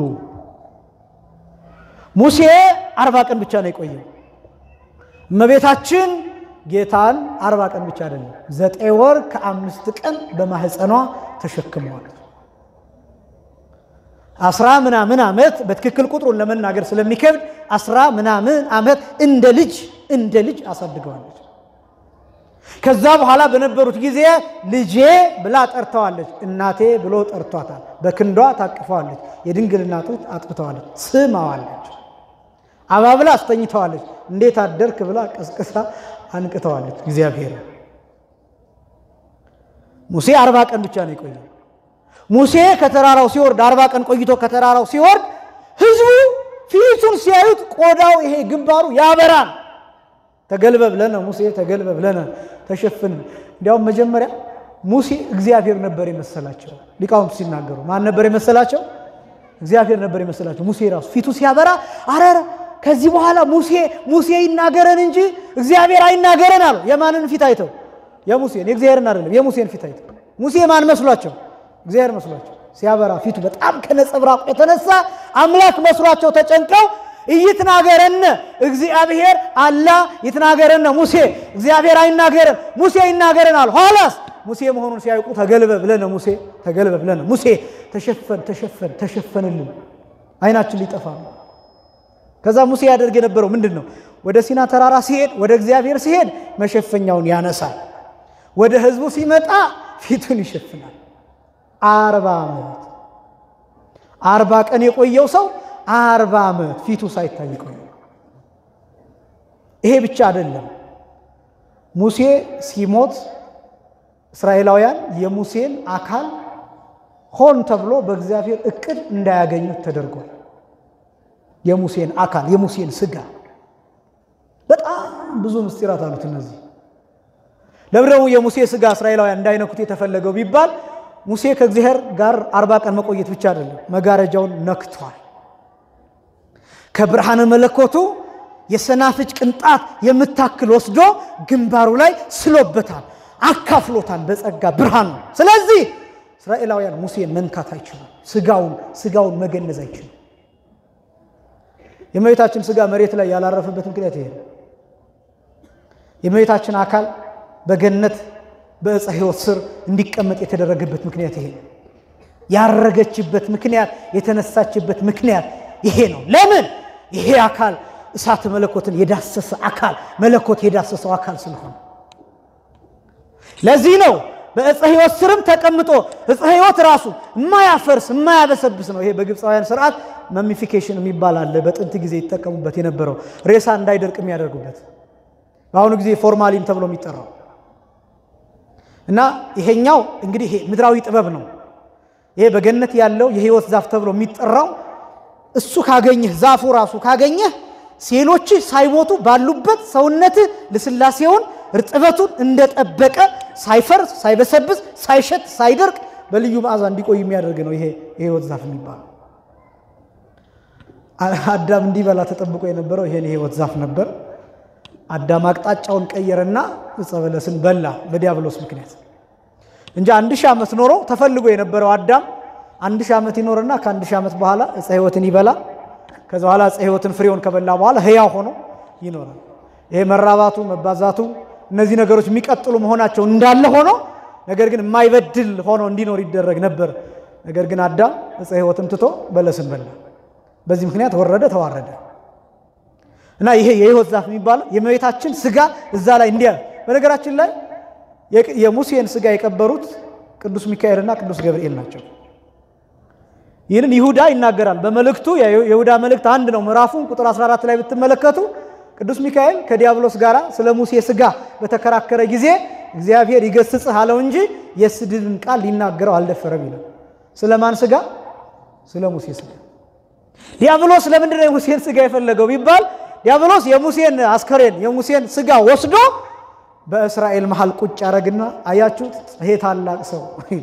ሙሴ አርባ ቀን ብቻ ነው የቆየው። እመቤታችን ጌታን አርባ ቀን ብቻ አይደለም ዘጠኝ ወር ከአምስት ቀን በማህፀኗ ተሸክመዋል። አስራ ምናምን ዓመት በትክክል ቁጥሩን ለመናገር ስለሚከብድ አስራ ምናምን ዓመት እንደ ልጅ እንደ ልጅ አሳድገዋለች። ከዛ በኋላ በነበሩት ጊዜ ልጄ ብላ ጠርተዋለች። እናቴ ብሎ ጠርቷታል። በክንዷ ታቅፈዋለች። የድንግልና ጡት አጥብተዋለች። ስማዋለች። አባብላ አስተኝተዋለች። እንዴት አደርክ ብላ ቀስቅሳ አንቅተዋለች። እግዚአብሔር ሙሴ አርባ ቀን ብቻ ነው የቆየው። ሙሴ ከተራራው ሲወርድ አርባ ቀን ቆይቶ ከተራራው ሲወርድ ሕዝቡ ፊቱን ሲያዩት ቆዳው ይሄ ግንባሩ ያበራል። ተገልበብለነ ሙሴ ተገልበብለነ ተሸፍን። እንዲያውም መጀመሪያ ሙሴ እግዚአብሔር ነበር የመሰላቸው። ሊቃውንቱ ሲናገሩ ማን ነበር የመሰላቸው? እግዚአብሔር ነበር የመሰላቸው። ሙሴ ራሱ ፊቱ ሲያበራ አረረ ከዚህ በኋላ ሙሴ ሙሴ ይናገረን እንጂ እግዚአብሔር አይናገረን አሉ። የማንን ፊት አይተው? የሙሴን የእግዚአብሔርን አይደለም፣ የሙሴን ፊት አይተው። ሙሴ ማን መስሏቸው? እግዚአብሔር መስሏቸው። ሲያበራ ፊቱ በጣም ከነጸብራቁ የተነሳ አምላክ መስሏቸው ተጨንቀው እይትናገረነ እግዚአብሔር አላ ይትናገረነ ሙሴ እግዚአብሔር አይናገረን ሙሴ ይናገረን አሉ። ኋላስ ሙሴ መሆኑን ሲያውቁ ተገልበ ብለነ ሙሴ ተገልበ ብለነ ሙሴ ተሸፈን ተሸፈን ተሸፈንልን አይናችን ሊጠፋ ነው። ከዛ ሙሴ ያደርግ የነበረው ምንድን ነው? ወደ ሲና ተራራ ሲሄድ ወደ እግዚአብሔር ሲሄድ መሸፈኛውን ያነሳል። ወደ ሕዝቡ ሲመጣ ፊቱን ይሸፍናል። አርባ ዓመት አርባ ቀን የቆየው ሰው አርባ ዓመት ፊቱ ሳይታይ ቆየ። ይሄ ብቻ አይደለም። ሙሴ ሲሞት እስራኤላውያን የሙሴን አካል ሆን ተብሎ በእግዚአብሔር እቅድ እንዳያገኙት ተደርጓል። የሙሴን አካል የሙሴን ስጋ በጣም ብዙ ምስጢራት አሉት። እነዚህ ለምን ደግሞ የሙሴ ስጋ እስራኤላውያን እንዳይነኩት የተፈለገው ቢባል ሙሴ ከእግዚአብሔር ጋር አርባ ቀን መቆየት ብቻ አይደለም፣ መጋረጃውን ነክቷል። ከብርሃነ መለኮቱ የሰናፍጭ ቅንጣት የምታክል ወስዶ ግንባሩ ላይ ስሎበታል፣ አካፍሎታል በጸጋ ብርሃን ነው። ስለዚህ እስራኤላውያን ሙሴን መንካት አይችሉም። ስጋውን ስጋውን መገነዝ አይችሉም። የእመቤታችን ስጋ መሬት ላይ ያላረፈበት ምክንያት ይሄ ነው። የእመቤታችን አካል በገነት በዕፀ ሕይወት ስር እንዲቀመጥ የተደረገበት ምክንያት ይሄ ነው። ያረገችበት ምክንያት የተነሳችበት ምክንያት ይሄ ነው። ለምን? ይሄ አካል እሳተ መለኮትን የዳሰሰ አካል መለኮት የዳሰሰው አካል ስለሆነ ለዚህ ነው በዕፀ ሕይወት ስርም ተቀምጦ ዕፀ ሕይወት ራሱ የማያፈርስ የማያበሰብስ ነው። ይሄ በግብፃውያን ስርዓት መሚፊኬሽን የሚባል አለ። በጥንት ጊዜ ይጠቀሙበት የነበረው ሬሳ እንዳይደርቅ የሚያደርጉበት በአሁኑ ጊዜ ፎርማሊን ተብሎ የሚጠራው እና ይሄኛው እንግዲህ ይሄ ምድራዊ ጥበብ ነው። ይሄ በገነት ያለው የሕይወት ዛፍ ተብሎ የሚጠራው እሱ ካገኘህ ዛፉ ራሱ ካገኘህ ሴሎችህ ሳይሞቱ ባሉበት ሰውነትህ ልስላሴውን እርጥበቱን እንደጠበቀ ሳይፈርስ ሳይበሰብስ ሳይሸት ሳይደርቅ በልዩ መዓዛ እንዲቆይ የሚያደርግ ነው። ይሄ የሕይወት ዛፍ የሚባለው አዳም እንዲበላ ተጠብቆ የነበረው ይሄን የሕይወት ዛፍ ነበር። አዳም አቅጣጫውን ቀየረና ዕፀ በለስን በላ በዲያብሎስ ምክንያት እንጂ አንድ ሺህ ዓመት ኖሮ ተፈልጎ የነበረው አዳም አንድ ሺህ ዓመት ይኖርና ከአንድ ሺህ ዓመት በኋላ ዕፀ ሕይወትን ይበላ ከዛ በኋላ ዕፀ ሕይወትን ፍሬውን ከበላ በኋላ ሕያው ሆኖ ይኖራል። ይሄ መራባቱ መባዛቱ እነዚህ ነገሮች የሚቀጥሉ መሆናቸው እንዳለ ሆኖ ነገር ግን የማይበድል ሆኖ እንዲኖር ይደረግ ነበር። ነገር ግን አዳም ዕፀ ሕይወትን ትቶ በለስን በላ። በዚህ ምክንያት ወረደ፣ ተዋረደ እና ይሄ የሕይወት ዛፍ የሚባለው የእመቤታችን ስጋ እዛ ላይ እንዲያ በነገራችን ላይ የሙሴን ስጋ የቀበሩት ቅዱስ ሚካኤልና ቅዱስ ገብርኤል ናቸው። ይህንን ይሁዳ ይናገራል በመልእክቱ የይሁዳ መልእክት አንድ ነው። ምዕራፉን ቁጥር 14 ላይ ብትመለከቱ ቅዱስ ሚካኤል ከዲያብሎስ ጋር ስለ ሙሴ ስጋ በተከራከረ ጊዜ እግዚአብሔር ይገስጽህ አለው እንጂ የስድብን ቃል ሊናገረው አልደፈረም ይላል። ስለ ማን ስጋ? ስለ ሙሴ ስጋ። ዲያብሎስ ለምንድን ነው የሙሴን ስጋ የፈለገው ቢባል ዲያብሎስ የሙሴን አስከሬን የሙሴን ስጋ ወስዶ በእስራኤል መሃል ቁጭ ያደረግና አያችሁት፣ ይሄ ታላቅ ሰው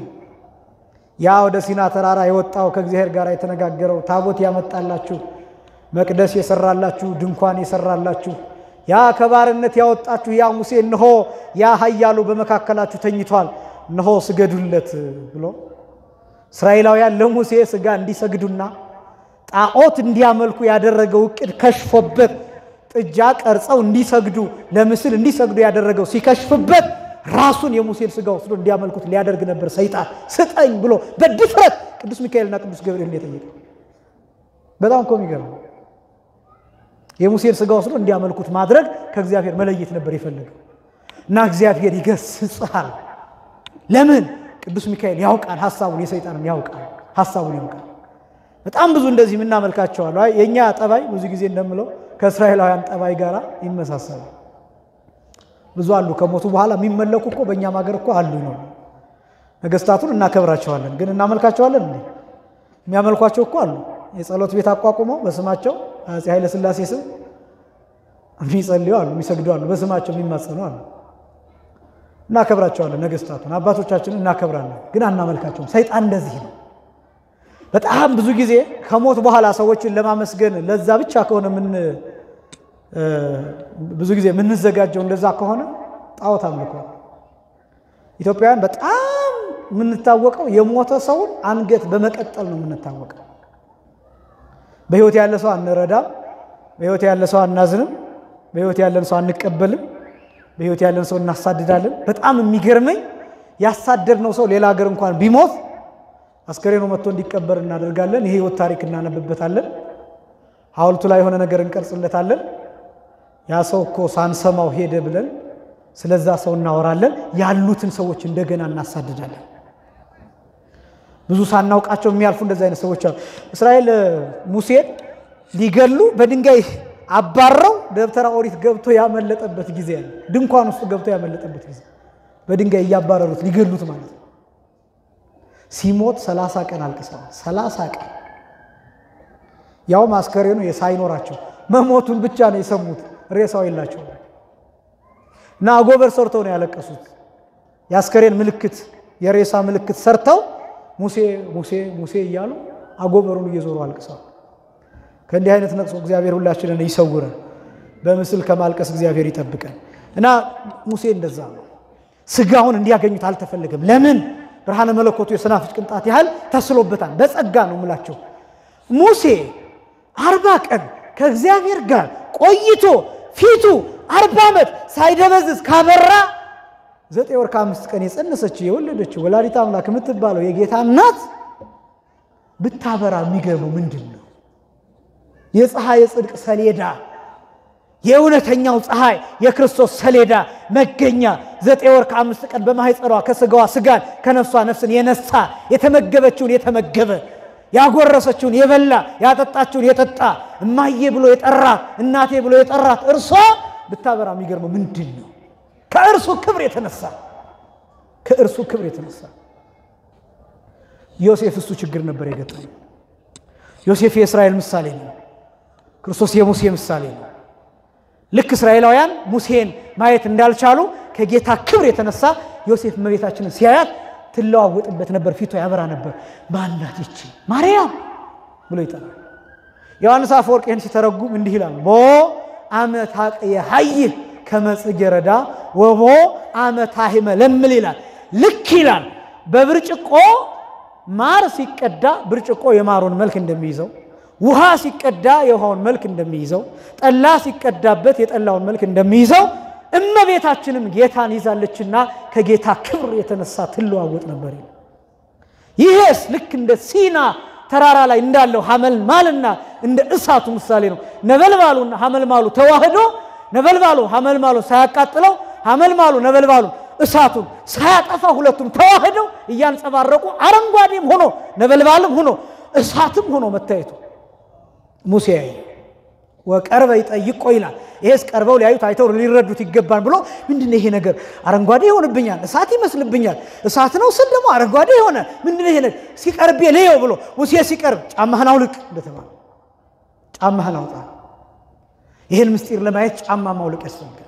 ያ ወደ ሲና ተራራ የወጣው ከእግዚአብሔር ጋር የተነጋገረው ታቦት ያመጣላችሁ መቅደስ የሰራላችሁ ድንኳን የሰራላችሁ ያ ከባርነት ያወጣችሁ ያ ሙሴ እነሆ ያ ኃያሉ በመካከላችሁ ተኝቷል፣ እነሆ ስገዱለት ብሎ እስራኤላውያን ለሙሴ ስጋ እንዲሰግዱና ጣዖት እንዲያመልኩ ያደረገው እቅድ ከሽፎበት ጥጃ ቀርጸው እንዲሰግዱ ለምስል እንዲሰግዱ ያደረገው ሲከሽፍበት ራሱን የሙሴን ስጋ ወስዶ እንዲያመልኩት ሊያደርግ ነበር ሰይጣን። ስጠኝ ብሎ በድፍረት ቅዱስ ሚካኤልና ቅዱስ ገብርኤል የጠየቀው በጣም እኮ የሚገርም የሙሴን ስጋ ወስዶ እንዲያመልኩት ማድረግ ከእግዚአብሔር መለየት ነበር የፈለገው እና እግዚአብሔር ይገስጽሃል። ለምን? ቅዱስ ሚካኤል ያውቃል ሀሳቡን፣ የሰይጣንን ያውቃል ሀሳቡን ያውቃል። በጣም ብዙ እንደዚህ የምናመልካቸዋል። የእኛ ጠባይ ብዙ ጊዜ እንደምለው ከእስራኤላውያን ጠባይ ጋር ይመሳሰላል። ብዙ አሉ ከሞቱ በኋላ የሚመለኩ እኮ በእኛም ሀገር እኮ አሉ ነው። ነገስታቱን እናከብራቸዋለን፣ ግን እናመልካቸዋለን እንዴ? የሚያመልኳቸው እኮ አሉ። የጸሎት ቤት አቋቁመው በስማቸው አፄ ኃይለ ሥላሴ ስም የሚጸልዩ አሉ፣ የሚሰግዱ አሉ፣ በስማቸው የሚማጸኑ አሉ። እናከብራቸዋለን፣ ነገስታቱን አባቶቻችንን እናከብራለን፣ ግን አናመልካቸውም። ሰይጣን እንደዚህ ነው። በጣም ብዙ ጊዜ ከሞት በኋላ ሰዎችን ለማመስገን ለዛ ብቻ ከሆነ ምን ብዙ ጊዜ የምንዘጋጀው እንደዛ ከሆነ ጣዖት አምልኮ። ኢትዮጵያውያን በጣም የምንታወቀው የሞተ ሰውን አንገት በመቀጠል ነው የምንታወቀው። በሕይወት ያለ ሰው አንረዳም፣ በሕይወት ያለ ሰው አናዝንም፣ በሕይወት ያለን ሰው አንቀበልም፣ በሕይወት ያለን ሰው እናሳድዳለን። በጣም የሚገርመኝ ያሳደድነው ሰው ሌላ ሀገር እንኳን ቢሞት አስከሬኑ መጥቶ እንዲቀበር እናደርጋለን። የህይወት ታሪክ እናነብበታለን። ሐውልቱ ላይ የሆነ ነገር እንቀርጽለታለን። ያ ሰው እኮ ሳንሰማው ሄደ ብለን ስለዛ ሰው እናወራለን። ያሉትን ሰዎች እንደገና እናሳድዳለን። ብዙ ሳናውቃቸው የሚያልፉ እንደዚህ አይነት ሰዎች አሉ። እስራኤል ሙሴን ሊገሉ በድንጋይ አባረው ደብተራ ኦሪት ገብቶ ያመለጠበት ጊዜ አለ። ድንኳን ውስጥ ገብቶ ያመለጠበት ጊዜ በድንጋይ እያባረሩት ሊገሉት ማለት ነው። ሲሞት ሰላሳ ቀን አልቅሰዋል። ሰላሳ ቀን ያውም አስከሬኑ ሳይኖራቸው መሞቱን ብቻ ነው የሰሙት። ሬሳው የላቸው እና አጎበር ሰርተው ነው ያለቀሱት። የአስከሬን ምልክት የሬሳ ምልክት ሰርተው ሙሴ ሙሴ ሙሴ እያሉ አጎበሩን እየዞሩ አልቅሰዋል። ከእንዲህ አይነት ነቅሶ እግዚአብሔር ሁላችንን ይሰውረን፣ በምስል ከማልቀስ እግዚአብሔር ይጠብቀን። እና ሙሴ እንደዛ ነው። ስጋውን እንዲያገኙት አልተፈለገም። ለምን? ብርሃነ መለኮቱ የሰናፍጭ ቅንጣት ያህል ተስሎበታል። በጸጋ ነው ምላቸው። ሙሴ አርባ ቀን ከእግዚአብሔር ጋር ቆይቶ ፊቱ አርባ ዓመት ሳይደበዝዝ ካበራ ዘጠኝ ወር ከአምስት ቀን የጸነሰችው የወለደችው ወላዲተ አምላክ የምትባለው የጌታ እናት ብታበራ የሚገርመው ምንድን ነው? የፀሐይ የጽድቅ ሰሌዳ የእውነተኛው ፀሐይ የክርስቶስ ሰሌዳ መገኛ ዘጠኝ ወር ከአምስት ቀን በማኅፀኗ ከስጋዋ ስጋን ከነፍሷ ነፍስን የነሳ የተመገበችውን የተመገበ ያጎረሰችውን የበላ ያጠጣችውን የጠጣ እማዬ ብሎ የጠራት እናቴ ብሎ የጠራት እርሷ ብታበራ የሚገርመው ምንድን ነው? ከእርሱ ክብር የተነሳ ከእርሱ ክብር የተነሳ ዮሴፍ እሱ ችግር ነበር የገጠመው። ዮሴፍ የእስራኤል ምሳሌ ነው። ክርስቶስ የሙሴ ምሳሌ ነው። ልክ እስራኤላውያን ሙሴን ማየት እንዳልቻሉ ከጌታ ክብር የተነሳ ዮሴፍ እመቤታችንን ሲያያት ትለዋወጥበት ነበር፣ ፊቷ ያበራ ነበር። ማናት ይቺ ማርያም ብሎ ይጠራል። ዮሐንስ አፈወርቅ ይህን ሲተረጉም እንዲህ ይላል ቦ አመት አቅየ ሀይህ ከመጽጌ ረዳ ወቦ አመት አሂመ ለምል ይላል። ልክ ይላል በብርጭቆ ማር ሲቀዳ ብርጭቆ የማሩን መልክ እንደሚይዘው ውሃ ሲቀዳ የውሃውን መልክ እንደሚይዘው ጠላ ሲቀዳበት የጠላውን መልክ እንደሚይዘው እመቤታችንም ጌታን ይዛለችና ከጌታ ክብር የተነሳ ትለዋወጥ ነበር። ይሄስ ልክ እንደ ሲና ተራራ ላይ እንዳለው ሐመልማልና እንደ እሳቱ ምሳሌ ነው። ነበልባሉና ሐመልማሉ ተዋህዶ ነበልባሉ ሐመልማሉ ሳያቃጥለው ሐመልማሉ ነበልባሉ እሳቱን ሳያጠፋ ሁለቱም ተዋህደው እያንጸባረቁ አረንጓዴም ሆኖ ነበልባልም ሆኖ እሳትም ሆኖ መታየቱ ሙሴ ያየ ወቀርበ ይጠይቆ ይላል። ይሄስ ቀርበው ሊያዩት አይተው ሊረዱት ይገባል ብሎ ምንድነው ይሄ ነገር አረንጓዴ ይሆንብኛል፣ እሳት ይመስልብኛል፣ እሳት ነው ስል ደግሞ አረንጓዴ የሆነ ምንድነው ይሄ ነገር ሲቀርቤ ልየው ብሎ ሙሴ ሲቀርብ ጫማህን አውልቅ እንደተባለ ጫማህን አውጣ። ይህን ምስጢር ለማየት ጫማ ማውለቅ ያስፈልጋል።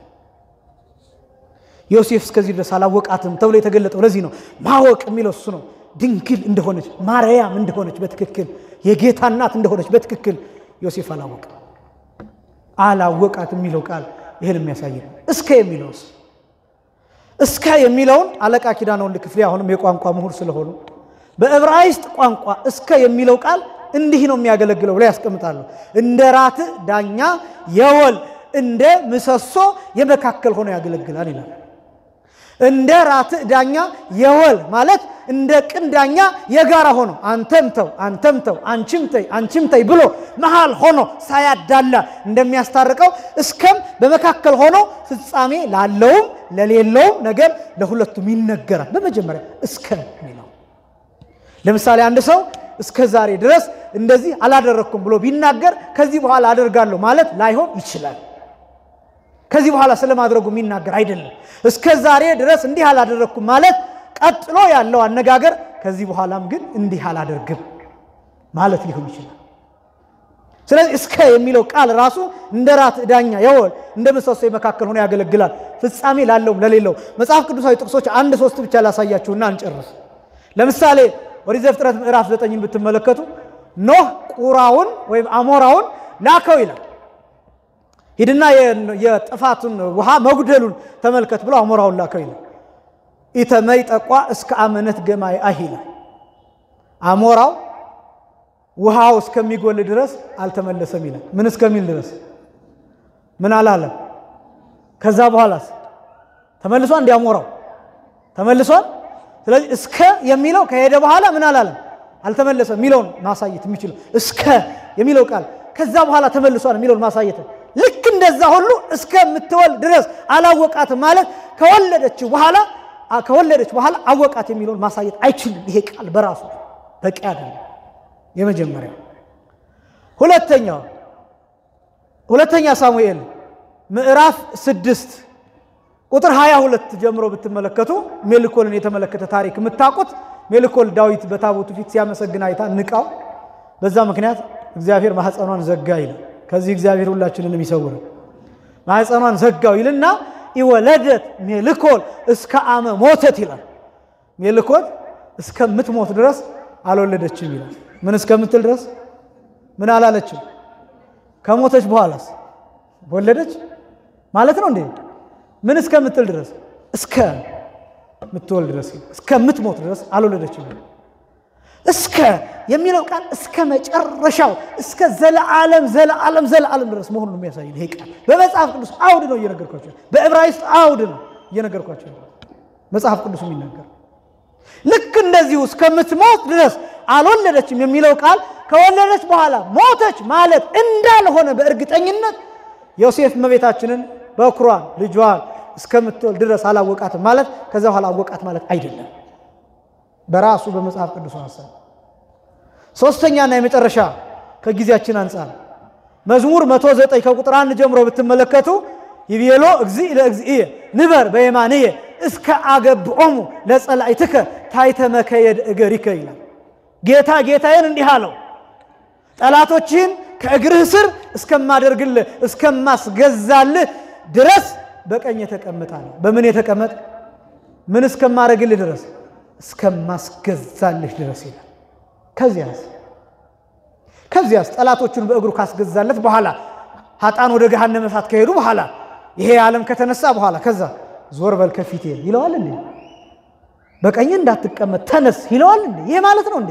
ዮሴፍ እስከዚህ ድረስ አላወቃትም ተብሎ የተገለጠው ለዚህ ነው። ማወቅ የሚለው እሱ ነው። ድንግል እንደሆነች ማርያም እንደሆነች በትክክል የጌታ እናት እንደሆነች በትክክል ዮሴፍ አላወቅም። አላወቃት የሚለው ቃል ይህን የሚያሳይ ነው። እስከ የሚለውስ እስከ የሚለውን አለቃ ኪዳነ ወልድ ክፍሌ አሁንም የቋንቋ ምሁር ስለሆኑ በዕብራይስጥ ቋንቋ እስከ የሚለው ቃል እንዲህ ነው የሚያገለግለው ብለው ያስቀምጣሉ። እንደ ራት ዳኛ የወል እንደ ምሰሶ የመካከል ሆኖ ያገለግላል ይላል። እንደ ራት ዳኛ የወል ማለት እንደ ቅን ዳኛ የጋራ ሆኖ አንተም ተው አንተም ተው አንቺም ተይ አንቺም ተይ ብሎ መሃል ሆኖ ሳያዳላ እንደሚያስታርቀው እስከም በመካከል ሆኖ ፍጻሜ ላለውም ለሌለውም ነገር ለሁለቱም ይነገራል። በመጀመሪያ እስከ የሚለው ለምሳሌ አንድ ሰው እስከ ዛሬ ድረስ እንደዚህ አላደረግኩም ብሎ ቢናገር ከዚህ በኋላ አደርጋለሁ ማለት ላይሆን ይችላል። ከዚህ በኋላ ስለማድረጉ የሚናገር አይደለም። እስከ ዛሬ ድረስ እንዲህ አላደረግኩም ማለት ቀጥሎ ያለው አነጋገር ከዚህ በኋላም ግን እንዲህ አላደርግም ማለት ሊሆን ይችላል። ስለዚህ እስከ የሚለው ቃል ራሱ እንደ ራት ዳኛ የወል እንደ ምሰሶ መካከል ሆኖ ያገለግላል። ፍጻሜ ላለውም ለሌለው መጽሐፍ ቅዱሳዊ ጥቅሶች አንድ ሶስት ብቻ ላሳያችሁና እንጨርስ። ለምሳሌ ኦሪት ዘፍጥረት ምዕራፍ ዘጠኝን ብትመለከቱ ኖህ ቁራውን ወይም አሞራውን ላከው ይላል። ሂድና የጥፋቱን ውሃ መጉደሉን ተመልከት ብሎ አሞራውን ላከው ይላል። ኢተመይ ጠቋ እስከ አመነት ገማይ አሂላ አሞራው ውሃው እስከሚጎል ድረስ አልተመለሰም ይላል። ምን እስከሚል ድረስ ምን አላለም። ከዛ በኋላስ ተመልሷል። እንዲ አሞራው ተመልሷል። ስለዚህ እስከ የሚለው ከሄደ በኋላ ምን አላለም፣ አልተመለሰም የሚለውን ማሳየት የሚችለው እስከ የሚለው ቃል ከዛ በኋላ ተመልሷል የሚለውን ማሳየት ልክ እንደዛ ሁሉ እስከምትወልድ ድረስ አላወቃትም ማለት ከወለደች በኋላ ከወለደች በኋላ አወቃት የሚለውን ማሳየት አይችልም። ይሄ ቃል በራሱ በቂ አይደለም። የመጀመሪያው ሁለተኛው ሁለተኛ ሳሙኤል ምዕራፍ ስድስት ቁጥር 22 ጀምሮ ብትመለከቱ ሜልኮልን የተመለከተ ታሪክ የምታውቁት ሜልኮል ዳዊት በታቦቱ ፊት ሲያመሰግን አይታ ንቃው፣ በዛ ምክንያት እግዚአብሔር ማኅፀኗን ዘጋ ይላል። ከዚህ እግዚአብሔር ሁላችንንም ይሰውር። ማኅፀኗን ዘጋው ይልና ይወለደት ሜልኮል እስከ አመ ሞተት ይላል። ሜልኮል እስከምትሞት ድረስ አልወለደችም ይላል። ምን እስከምትል ድረስ ምን አላለችም? ከሞተች በኋላስ ወለደች ማለት ነው እንዴ? ምን እስከምትል ድረስ እስከ ምትወልድ ድረስ እስከምትሞት ድረስ አልወለደችም። እስከ የሚለው ቃል እስከ መጨረሻው እስከ ዘለዓለም ዘለዓለም ዘለዓለም ድረስ መሆኑን የሚያሳይ ይሄ ቃል በመጽሐፍ ቅዱስ አውድ ነው እየነገርኳቸው፣ በዕብራይስጥ አውድ ነው እየነገርኳቸው መጽሐፍ ቅዱስ የሚናገር ልክ እንደዚሁ እስከምትሞት ድረስ አልወለደችም የሚለው ቃል ከወለደች በኋላ ሞተች ማለት እንዳልሆነ በእርግጠኝነት ዮሴፍ እመቤታችንን በኩሯን ልጇን እስከምትወልድ ድረስ አላወቃትም ማለት ከዛ በኋላ አወቃት ማለት አይደለም። በራሱ በመጽሐፍ ቅዱስ ሐሳብ ሶስተኛና የመጨረሻ ከጊዜያችን አንጻር መዝሙር 109 ከቁጥር አንድ ጀምሮ ብትመለከቱ ይቤሎ እግዚእ ለእግዚእየ ንበር በየማንየ እስከ አገብኦሙ ለጸላእትከ ታሕተ መከየድ እገሪከ ይላል። ጌታ ጌታዬን እንዲህ አለው፣ ጠላቶችህን ከእግርህ ስር እስከማደርግልህ እስከማስገዛልህ ድረስ በቀኝ የተቀመጥ አለ። በምን የተቀመጥ? ምን እስከማደርግልህ ድረስ እስከማስገዛልህ ድረስ ይላል። ከዚያስ ከዚያስ ጠላቶቹን በእግሩ ካስገዛለት በኋላ ሀጣን ወደ ገሃነመ እሳት ከሄዱ በኋላ ይሄ ዓለም ከተነሳ በኋላ ከዛ ዞር በል ከፊቴ ይለዋል እንዴ? በቀኝ እንዳትቀመጥ ተነስ ይለዋል እንዴ? ይሄ ማለት ነው እንዴ?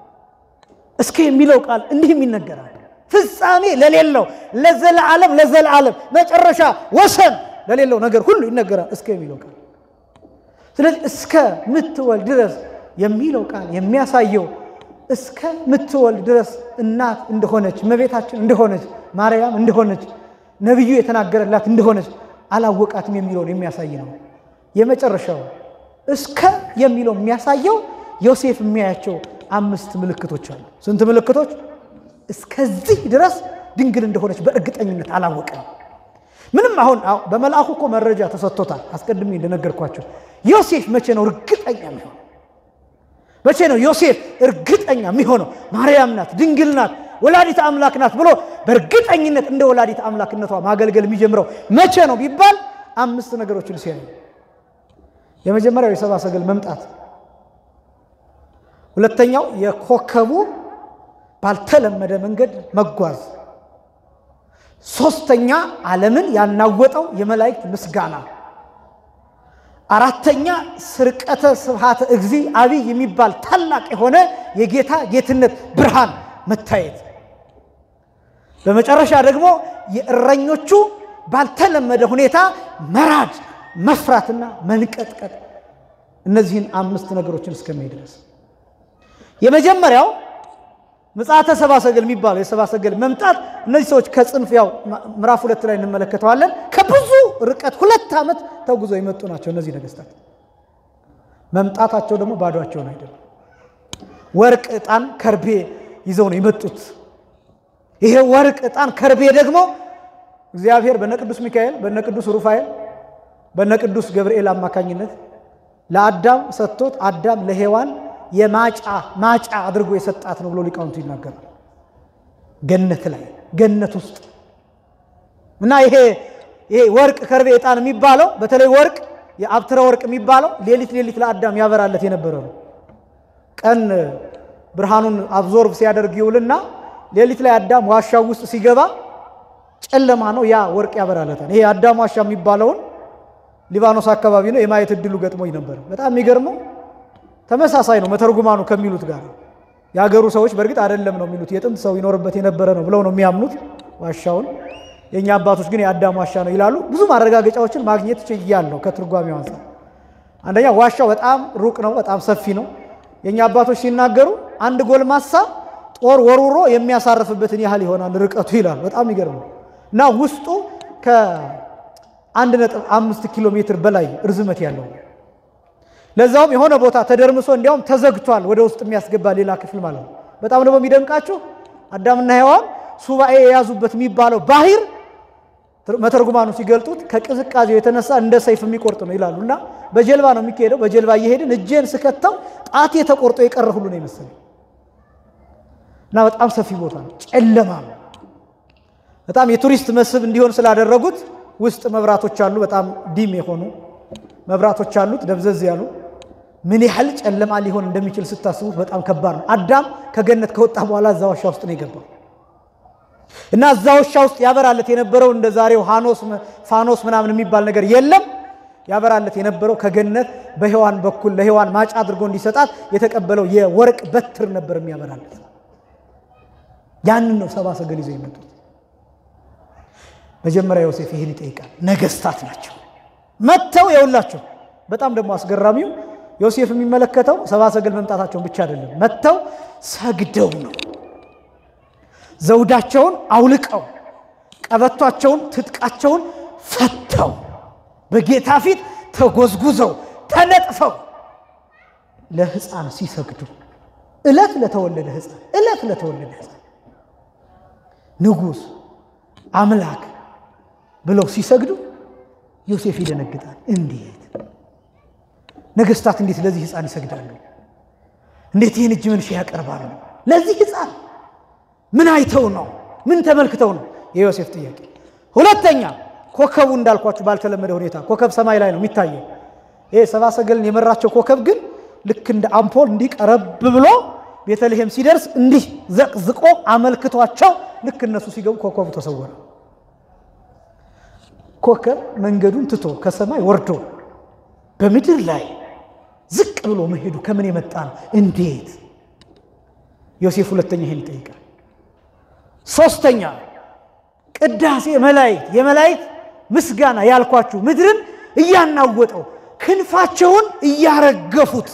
እስከ የሚለው ቃል እንዲህም ይነገራል። ፍጻሜ ለሌለው ለዘለዓለም ለዘለዓለም መጨረሻ ወሰን ለሌለው ነገር ሁሉ ይነገራል እስከ የሚለው ቃል። ስለዚህ እስከ ምትወልድ ድረስ የሚለው ቃል የሚያሳየው እስከ ምትወልድ ድረስ እናት እንደሆነች እመቤታችን እንደሆነች ማርያም እንደሆነች ነቢዩ የተናገረላት እንደሆነች አላወቃትም የሚለውን የሚያሳይ ነው። የመጨረሻው እስከ የሚለው የሚያሳየው ዮሴፍ የሚያያቸው አምስት ምልክቶች አሉ። ስንት ምልክቶች? እስከዚህ ድረስ ድንግል እንደሆነች በእርግጠኝነት አላወቀም። ምንም አሁን በመልአኩ እኮ መረጃ ተሰጥቶታል። አስቀድሜ እንደነገርኳቸው ዮሴፍ መቼ ነው እርግጠኛ የሚሆነው? መቼ ነው ዮሴፍ እርግጠኛ የሚሆነው? ማርያም ናት፣ ድንግል ናት፣ ወላዲት አምላክ ናት ብሎ በእርግጠኝነት እንደ ወላዲት አምላክነቷ ማገልገል የሚጀምረው መቼ ነው ቢባል አምስት ነገሮችን ሲያዩ፣ የመጀመሪያው የሰብአ ሰገል መምጣት፣ ሁለተኛው የኮከቡ ባልተለመደ መንገድ መጓዝ፣ ሶስተኛ ዓለምን ያናወጠው የመላእክት ምስጋና አራተኛ ስርቀተ ስብሃተ እግዚ አብይ የሚባል ታላቅ የሆነ የጌታ ጌትነት ብርሃን መታየት፣ በመጨረሻ ደግሞ የእረኞቹ ባልተለመደ ሁኔታ መራድ፣ መፍራትና መንቀጥቀጥ። እነዚህን አምስት ነገሮችን እስከሚሄድ ድረስ የመጀመሪያው ምጽአተ ሰብአ ሰገል የሚባለው የሰብአ ሰገል መምጣት እነዚህ ሰዎች ከጽንፍ ያው ምዕራፍ ሁለት ላይ እንመለከተዋለን። ከብዙ ርቀት ሁለት ዓመት ተጉዘው የመጡ ናቸው። እነዚህ ነገስታት መምጣታቸው ደግሞ ባዷቸውን አይደለም። ወርቅ፣ ዕጣን፣ ከርቤ ይዘው ነው የመጡት። ይሄ ወርቅ፣ ዕጣን፣ ከርቤ ደግሞ እግዚአብሔር በነቅዱስ ሚካኤል፣ በነቅዱስ ሩፋኤል፣ በነቅዱስ ገብርኤል አማካኝነት ለአዳም ሰጥቶት አዳም ለሔዋን የማጫ ማጫ አድርጎ የሰጣት ነው ብሎ ሊቃውንቱ ይናገራል። ገነት ላይ ገነት ውስጥ እና ይሄ ይሄ ወርቅ ከርቤ ዕጣን የሚባለው በተለይ ወርቅ የአብትረ ወርቅ የሚባለው ሌሊት ሌሊት ለአዳም ያበራለት የነበረ ነው። ቀን ብርሃኑን አብዞርብ ሲያደርግ ይውልና ሌሊት ላይ አዳም ዋሻው ውስጥ ሲገባ ጨለማ ነው፣ ያ ወርቅ ያበራለታል። ይሄ አዳም ዋሻ የሚባለውን ሊባኖስ አካባቢ ነው የማየት እድሉ ገጥሞኝ ነበር። በጣም የሚገርመው ተመሳሳይ ነው መተርጉማኑ ከሚሉት ጋር። የሀገሩ ሰዎች በእርግጥ አይደለም ነው የሚሉት የጥንት ሰው ይኖርበት የነበረ ነው ብለው ነው የሚያምኑት ዋሻውን። የእኛ አባቶች ግን የአዳም ዋሻ ነው ይላሉ። ብዙ ማረጋገጫዎችን ማግኘት ችያለሁ ከትርጓሜው አንጻር። አንደኛ ዋሻው በጣም ሩቅ ነው፣ በጣም ሰፊ ነው። የእኛ አባቶች ሲናገሩ አንድ ጎልማሳ ጦር ወርውሮ የሚያሳርፍበትን ያህል ይሆናል ርቀቱ ይላሉ። በጣም ይገርም ነው እና ውስጡ ከአንድ ነጥብ አምስት ኪሎ ሜትር በላይ ርዝመት ያለው ለዛውም የሆነ ቦታ ተደርምሶ እንዲያውም ተዘግቷል፣ ወደ ውስጥ የሚያስገባ ሌላ ክፍል ማለት ነው። በጣም ደግሞ የሚደንቃችሁ አዳምና ሔዋን ሱባኤ የያዙበት የሚባለው ባህር መተርጉማኑ ሲገልጡት ከቅዝቃዜው የተነሳ እንደ ሰይፍ የሚቆርጥ ነው ይላሉ። እና በጀልባ ነው የሚካሄደው። በጀልባ እየሄድን እጄን ስከተው ጣቴ ተቆርጦ የቀረ ሁሉ ነው ይመስለኝ እና በጣም ሰፊ ቦታ ነው፣ ጨለማ ነው። በጣም የቱሪስት መስህብ እንዲሆን ስላደረጉት ውስጥ መብራቶች አሉ፣ በጣም ዲም የሆኑ መብራቶች አሉት፣ ደብዘዝ ያሉ። ምን ያህል ጨለማ ሊሆን እንደሚችል ስታስቡት በጣም ከባድ ነው። አዳም ከገነት ከወጣ በኋላ እዛ ዋሻ ውስጥ ነው የገባው እና እዛ ዋሻ ውስጥ ያበራለት የነበረው እንደ ዛሬው ሃኖስ ፋኖስ ምናምን የሚባል ነገር የለም። ያበራለት የነበረው ከገነት በሔዋን በኩል ለሔዋን ማጫ አድርጎ እንዲሰጣት የተቀበለው የወርቅ በትር ነበር የሚያበራለት። ያንን ነው ሰብአ ሰገል ይዘው የመጡት። መጀመሪያ ዮሴፍ ይህን ይጠይቃል። ነገስታት ናቸው መጥተው የውላቸው። በጣም ደግሞ አስገራሚው ዮሴፍ የሚመለከተው ሰብአ ሰገል መምጣታቸውን ብቻ አይደለም፣ መጥተው ሰግደው ነው። ዘውዳቸውን አውልቀው ቀበቷቸውን፣ ትጥቃቸውን ፈተው በጌታ ፊት ተጎዝጉዘው ተነጥፈው ለሕፃን ሲሰግዱ ዕለት ለተወለደ ሕፃን ዕለት ለተወለደ ሕፃን ንጉሥ አምላክ ብለው ሲሰግዱ ዮሴፍ ይደነግጣል። እንዴት ነገስታት እንዴት ለዚህ ሕፃን ይሰግዳሉ? እንዴት ይህን እጅ መንሻ ያቀርባሉ? ለዚህ ሕፃን ምን አይተው ነው? ምን ተመልክተው ነው? የዮሴፍ ጥያቄ። ሁለተኛ ኮከቡ እንዳልኳችሁ ባልተለመደ ሁኔታ ኮከብ ሰማይ ላይ ነው የሚታየው። ይሄ ሰብአ ሰገልን የመራቸው ኮከብ ግን ልክ እንደ አምፖል እንዲህ ቀረብ ብሎ ቤተልሔም ሲደርስ እንዲህ ዘቅዝቆ አመልክቷቸው ልክ እነሱ ሲገቡ ኮከቡ ተሰወረ። ኮከብ መንገዱን ትቶ ከሰማይ ወርዶ በምድር ላይ ዝቅ ብሎ መሄዱ ከምን የመጣ ነው? እንዴት? ዮሴፍ ሁለተኛ ይሄን ይጠይቃል። ሶስተኛ ቅዳሴ መላእክት የመላእክት ምስጋና ያልኳችሁ ምድርን እያናወጠው ክንፋቸውን እያረገፉት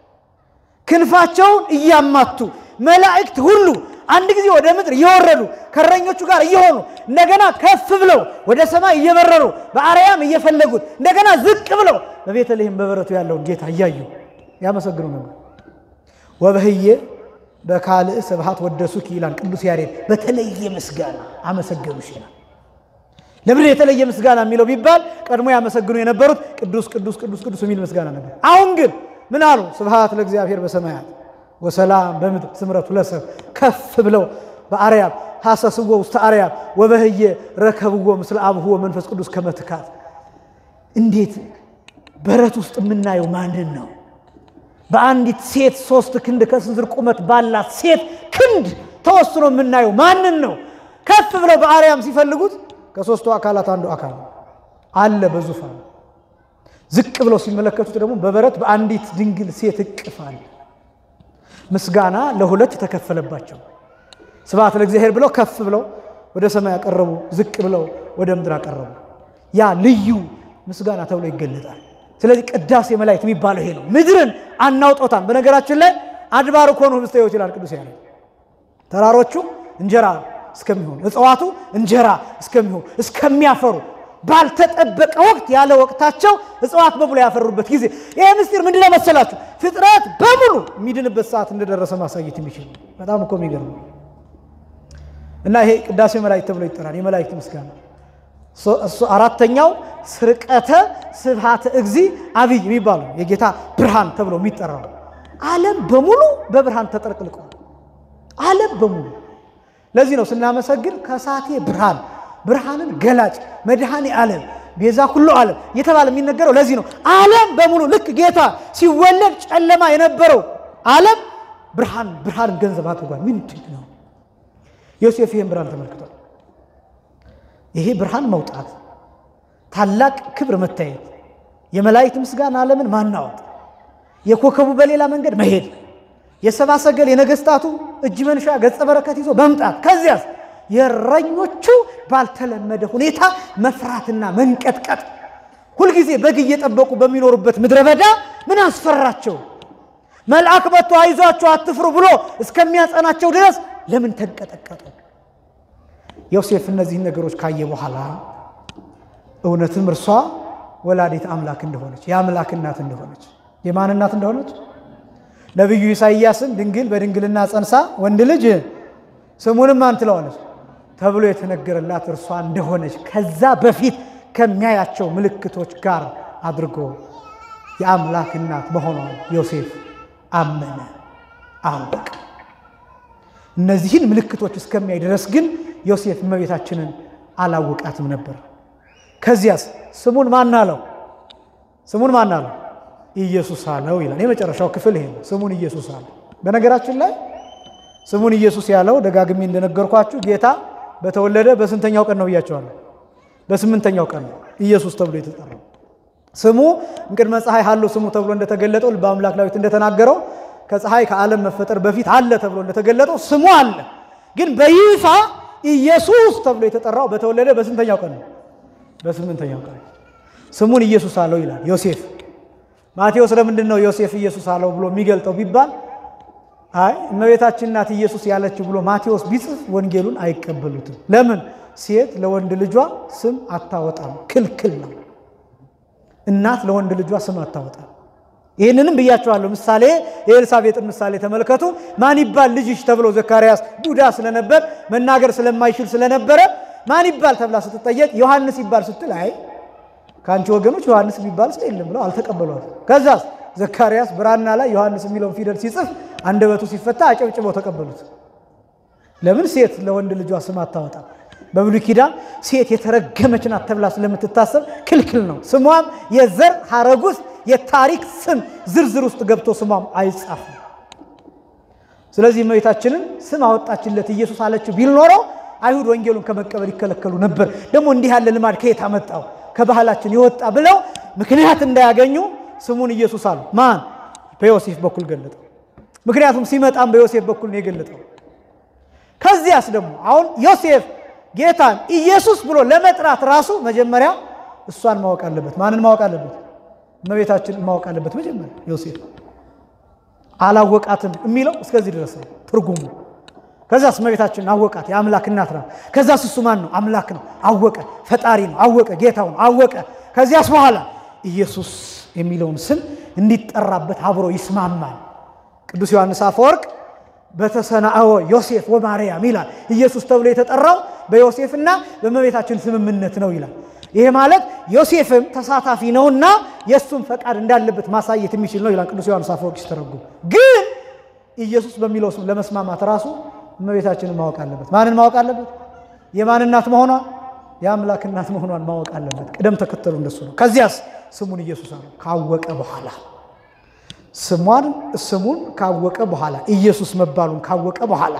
ክንፋቸውን እያማቱ መላእክት ሁሉ አንድ ጊዜ ወደ ምድር እየወረዱ ከእረኞቹ ጋር እየሆኑ እንደገና ከፍ ብለው ወደ ሰማይ እየበረሩ በአርያም እየፈለጉት እንደገና ዝቅ ብለው በቤተልሔም በበረቱ ያለውን ጌታ እያዩ ያመሰግኑ ነበር። ወበህዬ በካልእ ስብሐት ወደሱኪ ይላል ቅዱስ ያሬድ። በተለየ ምስጋና አመሰገኑሽ ይላል። ለምን የተለየ ምስጋና የሚለው ቢባል ቀድሞ ያመሰግኑ የነበሩት ቅዱስ ቅዱስ ቅዱስ ቅዱስ የሚል ምስጋና ነበር። አሁን ግን ምን አሉ? ስብሐት ለእግዚአብሔር በሰማያት ወሰላም በምድር ስምረቱ ለሰብ ከፍ ብለው በአርያም ሐሰስዎ ውስተ አርያም ወበህየ ረከብዎ ምስለ አብሁ መንፈስ ቅዱስ ከመትካት እንዴት በረት ውስጥ የምናየው ማንን ነው? በአንዲት ሴት ሶስት ክንድ ከስንዝር ቁመት ባላት ሴት ክንድ ተወስኖ የምናየው ማንን ነው? ከፍ ብለው በአርያም ሲፈልጉት ከሦስቱ አካላት አንዱ አካል አለ በዙፋን። ዝቅ ብለው ሲመለከቱት ደግሞ በበረት በአንዲት ድንግል ሴት እቅፍ አለ። ምስጋና ለሁለት ተከፈለባቸው። ስብሐት ለእግዚአብሔር ብለው ከፍ ብለው ወደ ሰማይ አቀረቡ፣ ዝቅ ብለው ወደ ምድር አቀረቡ። ያ ልዩ ምስጋና ተብሎ ይገለጣል። ስለዚህ ቅዳሴ መላእክት የሚባለው ይሄ ነው። ምድርን አናውጦታም። በነገራችን ላይ አድባር እኮ ነው ህብስተ ሕይወት ይላል ቅዱስ ያሬድ። ተራሮቹ እንጀራ እስከሚሆኑ እጽዋቱ እንጀራ እስከሚሆኑ እስከሚያፈሩ ባልተጠበቀ ወቅት ያለ ወቅታቸው እጽዋት በሙሉ ያፈሩበት ጊዜ ይህ ምስጢር ምንድን ነው መሰላችሁ? ፍጥረት በሙሉ የሚድንበት ሰዓት እንደደረሰ ማሳየት የሚችል በጣም እኮ የሚገርም እና ይሄ ቅዳሴ መላእክት ተብሎ ይጠራል። የመላእክት ምስጋና እሱ አራተኛው ስርቀተ ስብሐተ እግዚ አብይ የሚባለው የጌታ ብርሃን ተብሎ የሚጠራው ዓለም በሙሉ በብርሃን ተጠርቅልቋል። ዓለም በሙሉ ለዚህ ነው ስናመሰግን ከሳቴ ብርሃን ብርሃንን ገላጭ መድኃኔ ዓለም ቤዛ ኩሉ ዓለም እየተባለ የሚነገረው ለዚህ ነው። ዓለም በሙሉ ልክ ጌታ ሲወለድ ጨለማ የነበረው ዓለም ብርሃን ብርሃንን ገንዘብ አድርጓል። ምንድን ነው? ዮሴፍ ይህን ብርሃን ተመልክቷል። ይሄ ብርሃን መውጣት፣ ታላቅ ክብር መታየት፣ የመላእክት ምስጋና ዓለምን ማናወጥ፣ የኮከቡ በሌላ መንገድ መሄድ፣ የሰብአ ሰገል የነገስታቱ እጅ መንሻ ገጸ በረከት ይዞ መምጣት፣ ከዚያስ የእረኞቹ ባልተለመደ ሁኔታ መፍራትና መንቀጥቀጥ፣ ሁልጊዜ በግ እየጠበቁ በሚኖሩበት ምድረ በዳ ምን አስፈራቸው? መልአክ መጥቶ አይዟቸው አትፍሩ ብሎ እስከሚያጸናቸው ድረስ ለምን ተንቀጠቀጡ? ዮሴፍ እነዚህን ነገሮች ካየ በኋላ እውነትም እርሷ ወላዲት አምላክ እንደሆነች የአምላክ እናት እንደሆነች የማን እናት እንደሆነች ነቢዩ ኢሳይያስም ድንግል በድንግልና ጸንሳ ወንድ ልጅ ስሙንም ማን ትለዋለች ተብሎ የተነገረላት እርሷ እንደሆነች ከዛ በፊት ከሚያያቸው ምልክቶች ጋር አድርጎ የአምላክ እናት መሆኗን ዮሴፍ አመነ፣ አወቀ። እነዚህን ምልክቶች እስከሚያይ ድረስ ግን ዮሴፍ እመቤታችንን አላወቃትም ነበር። ከዚያስ ስሙን ማን አለው? ስሙን ማን አለው? ኢየሱስ አለው ይላል። የመጨረሻው ክፍል ይሄ ነው። ስሙን ኢየሱስ አለው። በነገራችን ላይ ስሙን ኢየሱስ ያለው ደጋግሜ እንደነገርኳችሁ ጌታ በተወለደ በስንተኛው ቀን ነው ብያቸዋለሁ? በስምንተኛው ቀን ነው ኢየሱስ ተብሎ የተጠራው። ስሙ እምቅድመ ፀሐይ ሀለው ስሙ ተብሎ እንደተገለጠው ልበ አምላክ ዳዊት እንደተናገረው ከፀሐይ ከዓለም መፈጠር በፊት አለ ተብሎ እንደተገለጠው ስሙ አለ። ግን በይፋ ኢየሱስ ተብሎ የተጠራው በተወለደ በስንተኛው ቀን ነው? በስምንተኛው ቀን ስሙን ኢየሱስ አለው ይላል ዮሴፍ። ማቴዎስ ለምንድን ነው ዮሴፍ ኢየሱስ አለው ብሎ የሚገልጠው ቢባል አይ እመቤታችን ናት ኢየሱስ ያለችው ብሎ ማቴዎስ ቢጽፍ ወንጌሉን አይቀበሉትም። ለምን? ሴት ለወንድ ልጇ ስም አታወጣም፣ ክልክል ነው። እናት ለወንድ ልጇ ስም አታወጣም። ይህንንም ብያቸዋለሁ። ምሳሌ የኤልሳቤጥን ምሳሌ ተመልከቱ። ማን ይባል ልጅሽ ተብሎ ዘካርያስ ዱዳ ስለነበር መናገር ስለማይችል ስለነበረ ማን ይባል ተብላ ስትጠየቅ ዮሐንስ ይባል ስትል አይ ከአንቺ ወገኖች ዮሐንስ የሚባል ሰው የለም ብለው አልተቀበሏትም። ከዛስ ዘካርያስ ብራና ላይ ዮሐንስ የሚለውን ፊደል ሲጽፍ አንደበቱ ሲፈታ አጨብጭበው ተቀበሉት። ለምን ሴት ለወንድ ልጇ ስም አታወጣም? በብሉይ ኪዳን ሴት የተረገመች ናት ተብላ ስለምትታሰብ ክልክል ነው። ስሟም የዘር ሐረግ ውስጥ የታሪክ ስም ዝርዝር ውስጥ ገብቶ ስሟም አይጻፍም። ስለዚህ እመቤታችንን ስም አወጣችለት ኢየሱስ አለችው ቢል ኖረው አይሁድ ወንጌሉን ከመቀበል ይከለከሉ ነበር። ደግሞ እንዲህ ያለ ልማድ ከየት አመጣው? ከባህላችን የወጣ ብለው ምክንያት እንዳያገኙ ስሙን ኢየሱስ አሉ። ማን? በዮሴፍ በኩል ገለጠው። ምክንያቱም ሲመጣም በዮሴፍ በኩል ነው የገለጠው። ከዚያስ ደግሞ አሁን ዮሴፍ ጌታን ኢየሱስ ብሎ ለመጥራት ራሱ መጀመሪያ እሷን ማወቅ አለበት። ማንን ማወቅ አለበት? እመቤታችን ማወቅ አለበት። መጀመሪያ ዮሴፍ አላወቃትም የሚለው እስከዚህ ድረስ ነው ትርጉሙ። ከዛስ እመቤታችንን አወቃት፣ የአምላክ እናት ናት። ከዛስ እሱ ማን ነው? አምላክ ነው። አወቀ፣ ፈጣሪ ነው። አወቀ፣ ጌታው ነው። አወቀ። ከዚያስ በኋላ ኢየሱስ የሚለውን ስም እንዲጠራበት አብሮ ይስማማል። ቅዱስ ዮሐንስ አፈወርቅ በተሰናአወ ዮሴፍ ወማርያም ይላል። ኢየሱስ ተብሎ የተጠራው በዮሴፍና በእመቤታችን ስምምነት ነው ይላል። ይሄ ማለት ዮሴፍም ተሳታፊ ነውና የእሱም ፈቃድ እንዳለበት ማሳየት የሚችል ነው ይላል ቅዱስ ዮሐንስ አፈወርቅ ሲተረጉም። ግን ኢየሱስ በሚለው ስም ለመስማማት ራሱ እመቤታችንን ማወቅ አለበት። ማንን ማወቅ አለበት? የማን እናት መሆኗን የአምላክ እናት መሆኗን ማወቅ አለበት። ቅደም ተከተሉ እንደሱ ነው። ከዚያስ ስሙን ኢየሱስ አለው ካወቀ በኋላ ስሟን ስሙን ካወቀ በኋላ ኢየሱስ መባሉን ካወቀ በኋላ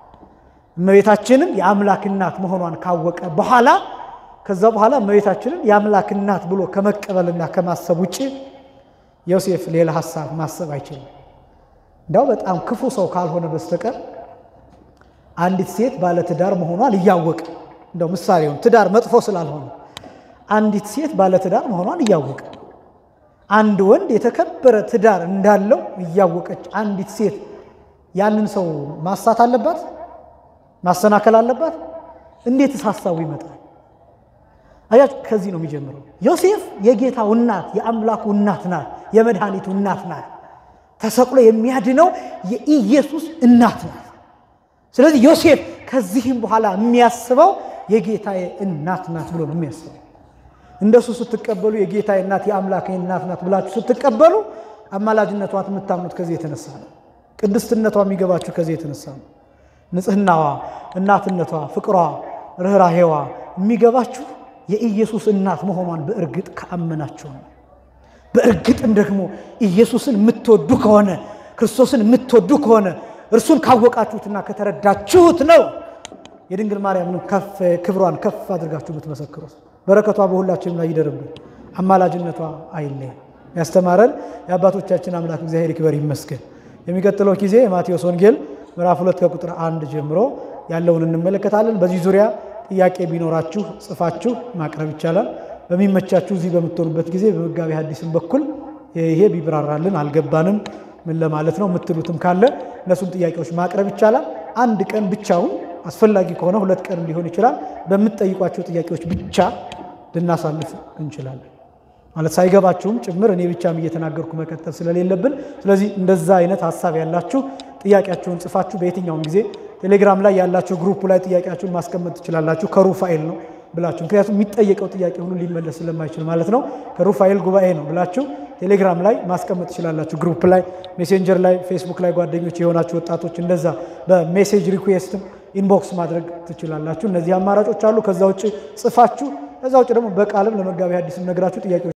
እመቤታችንን የአምላክ እናት መሆኗን ካወቀ በኋላ ከዛ በኋላ እመቤታችንን የአምላክ እናት ብሎ ከመቀበልና ከማሰብ ውጭ ዮሴፍ ሌላ ሀሳብ ማሰብ አይችልም። እንዲያው በጣም ክፉ ሰው ካልሆነ በስተቀር አንዲት ሴት ባለትዳር መሆኗን እያወቀ እንደው ምሳሌውን ትዳር መጥፎ ስላልሆነ አንዲት ሴት ባለትዳር መሆኗን እያወቀ አንድ ወንድ የተከበረ ትዳር እንዳለው እያወቀች አንዲት ሴት ያንን ሰው ማሳት አለባት? ማሰናከል አለባት? እንዴትስ ሀሳቡ ይመጣል? አያት ከዚህ ነው የሚጀምረው። ዮሴፍ የጌታው እናት የአምላኩ እናት ናት፣ የመድኃኒቱ እናት ናት። ተሰቅሎ የሚያድነው የኢየሱስ እናት ናት። ስለዚህ ዮሴፍ ከዚህም በኋላ የሚያስበው የጌታዬ እናት ናት ብሎ ነው የሚያስበው። እንደሱ ስትቀበሉ የጌታዬ እናት የአምላኬ እናት ናት ብላችሁ ስትቀበሉ አማላጅነቷን የምታምኑት ከዚህ የተነሳ ነው። ቅድስትነቷ የሚገባችሁ ከዚህ የተነሳ ነው። ንጽሕናዋ፣ እናትነቷ፣ ፍቅሯ፣ ርኅራሄዋ የሚገባችሁ የኢየሱስ እናት መሆኗን በእርግጥ ከአመናችሁ ነው። በእርግጥም ደግሞ ኢየሱስን የምትወዱ ከሆነ ክርስቶስን የምትወዱ ከሆነ እርሱን ካወቃችሁትና ከተረዳችሁት ነው የድንግል ማርያምን ከፍ ክብሯን ከፍ አድርጋችሁ የምትመሰክሩት። በረከቷ በሁላችንም ላይ ይደርብን፣ አማላጅነቷ አይለየን። ያስተማረን የአባቶቻችን አምላክ እግዚአብሔር ይክበር ይመስገን። የሚቀጥለው ጊዜ የማቴዎስ ወንጌል ምዕራፍ ሁለት ከቁጥር አንድ ጀምሮ ያለውን እንመለከታለን። በዚህ ዙሪያ ጥያቄ ቢኖራችሁ ጽፋችሁ ማቅረብ ይቻላል። በሚመቻችሁ እዚህ በምትሆኑበት ጊዜ በመጋቢ ሐዲስም በኩል ይሄ ቢብራራልን አልገባንም ምን ለማለት ነው የምትሉትም ካለ እነሱን ጥያቄዎች ማቅረብ ይቻላል። አንድ ቀን ብቻውን አስፈላጊ ከሆነ ሁለት ቀን ሊሆን ይችላል። በምትጠይቋቸው ጥያቄዎች ብቻ ልናሳልፍ እንችላለን። ማለት ሳይገባችሁም ጭምር እኔ ብቻም እየተናገርኩ መቀጠል ስለሌለብን፣ ስለዚህ እንደዛ አይነት ሀሳብ ያላችሁ ጥያቄያችሁን ጽፋችሁ በየትኛውም ጊዜ ቴሌግራም ላይ ያላችሁ ግሩፕ ላይ ጥያቄያችሁን ማስቀመጥ ትችላላችሁ። ከሩፋኤል ነው ብላችሁ ምክንያቱም የሚጠየቀው ጥያቄ ሁሉ ሊመለስ ስለማይችል ማለት ነው። ከሩፋኤል ጉባኤ ነው ብላችሁ ቴሌግራም ላይ ማስቀመጥ ትችላላችሁ። ግሩፕ ላይ፣ ሜሴንጀር ላይ፣ ፌስቡክ ላይ ጓደኞች የሆናችሁ ወጣቶች እንደዛ በሜሴጅ ሪኩዌስትም ኢንቦክስ ማድረግ ትችላላችሁ። እነዚህ አማራጮች አሉ። ከዛ ውጭ ጽፋችሁ ከዛ ውጭ ደግሞ በቃልም ለመጋቢ ሐዲስም ነግራችሁ ጥያቄዎች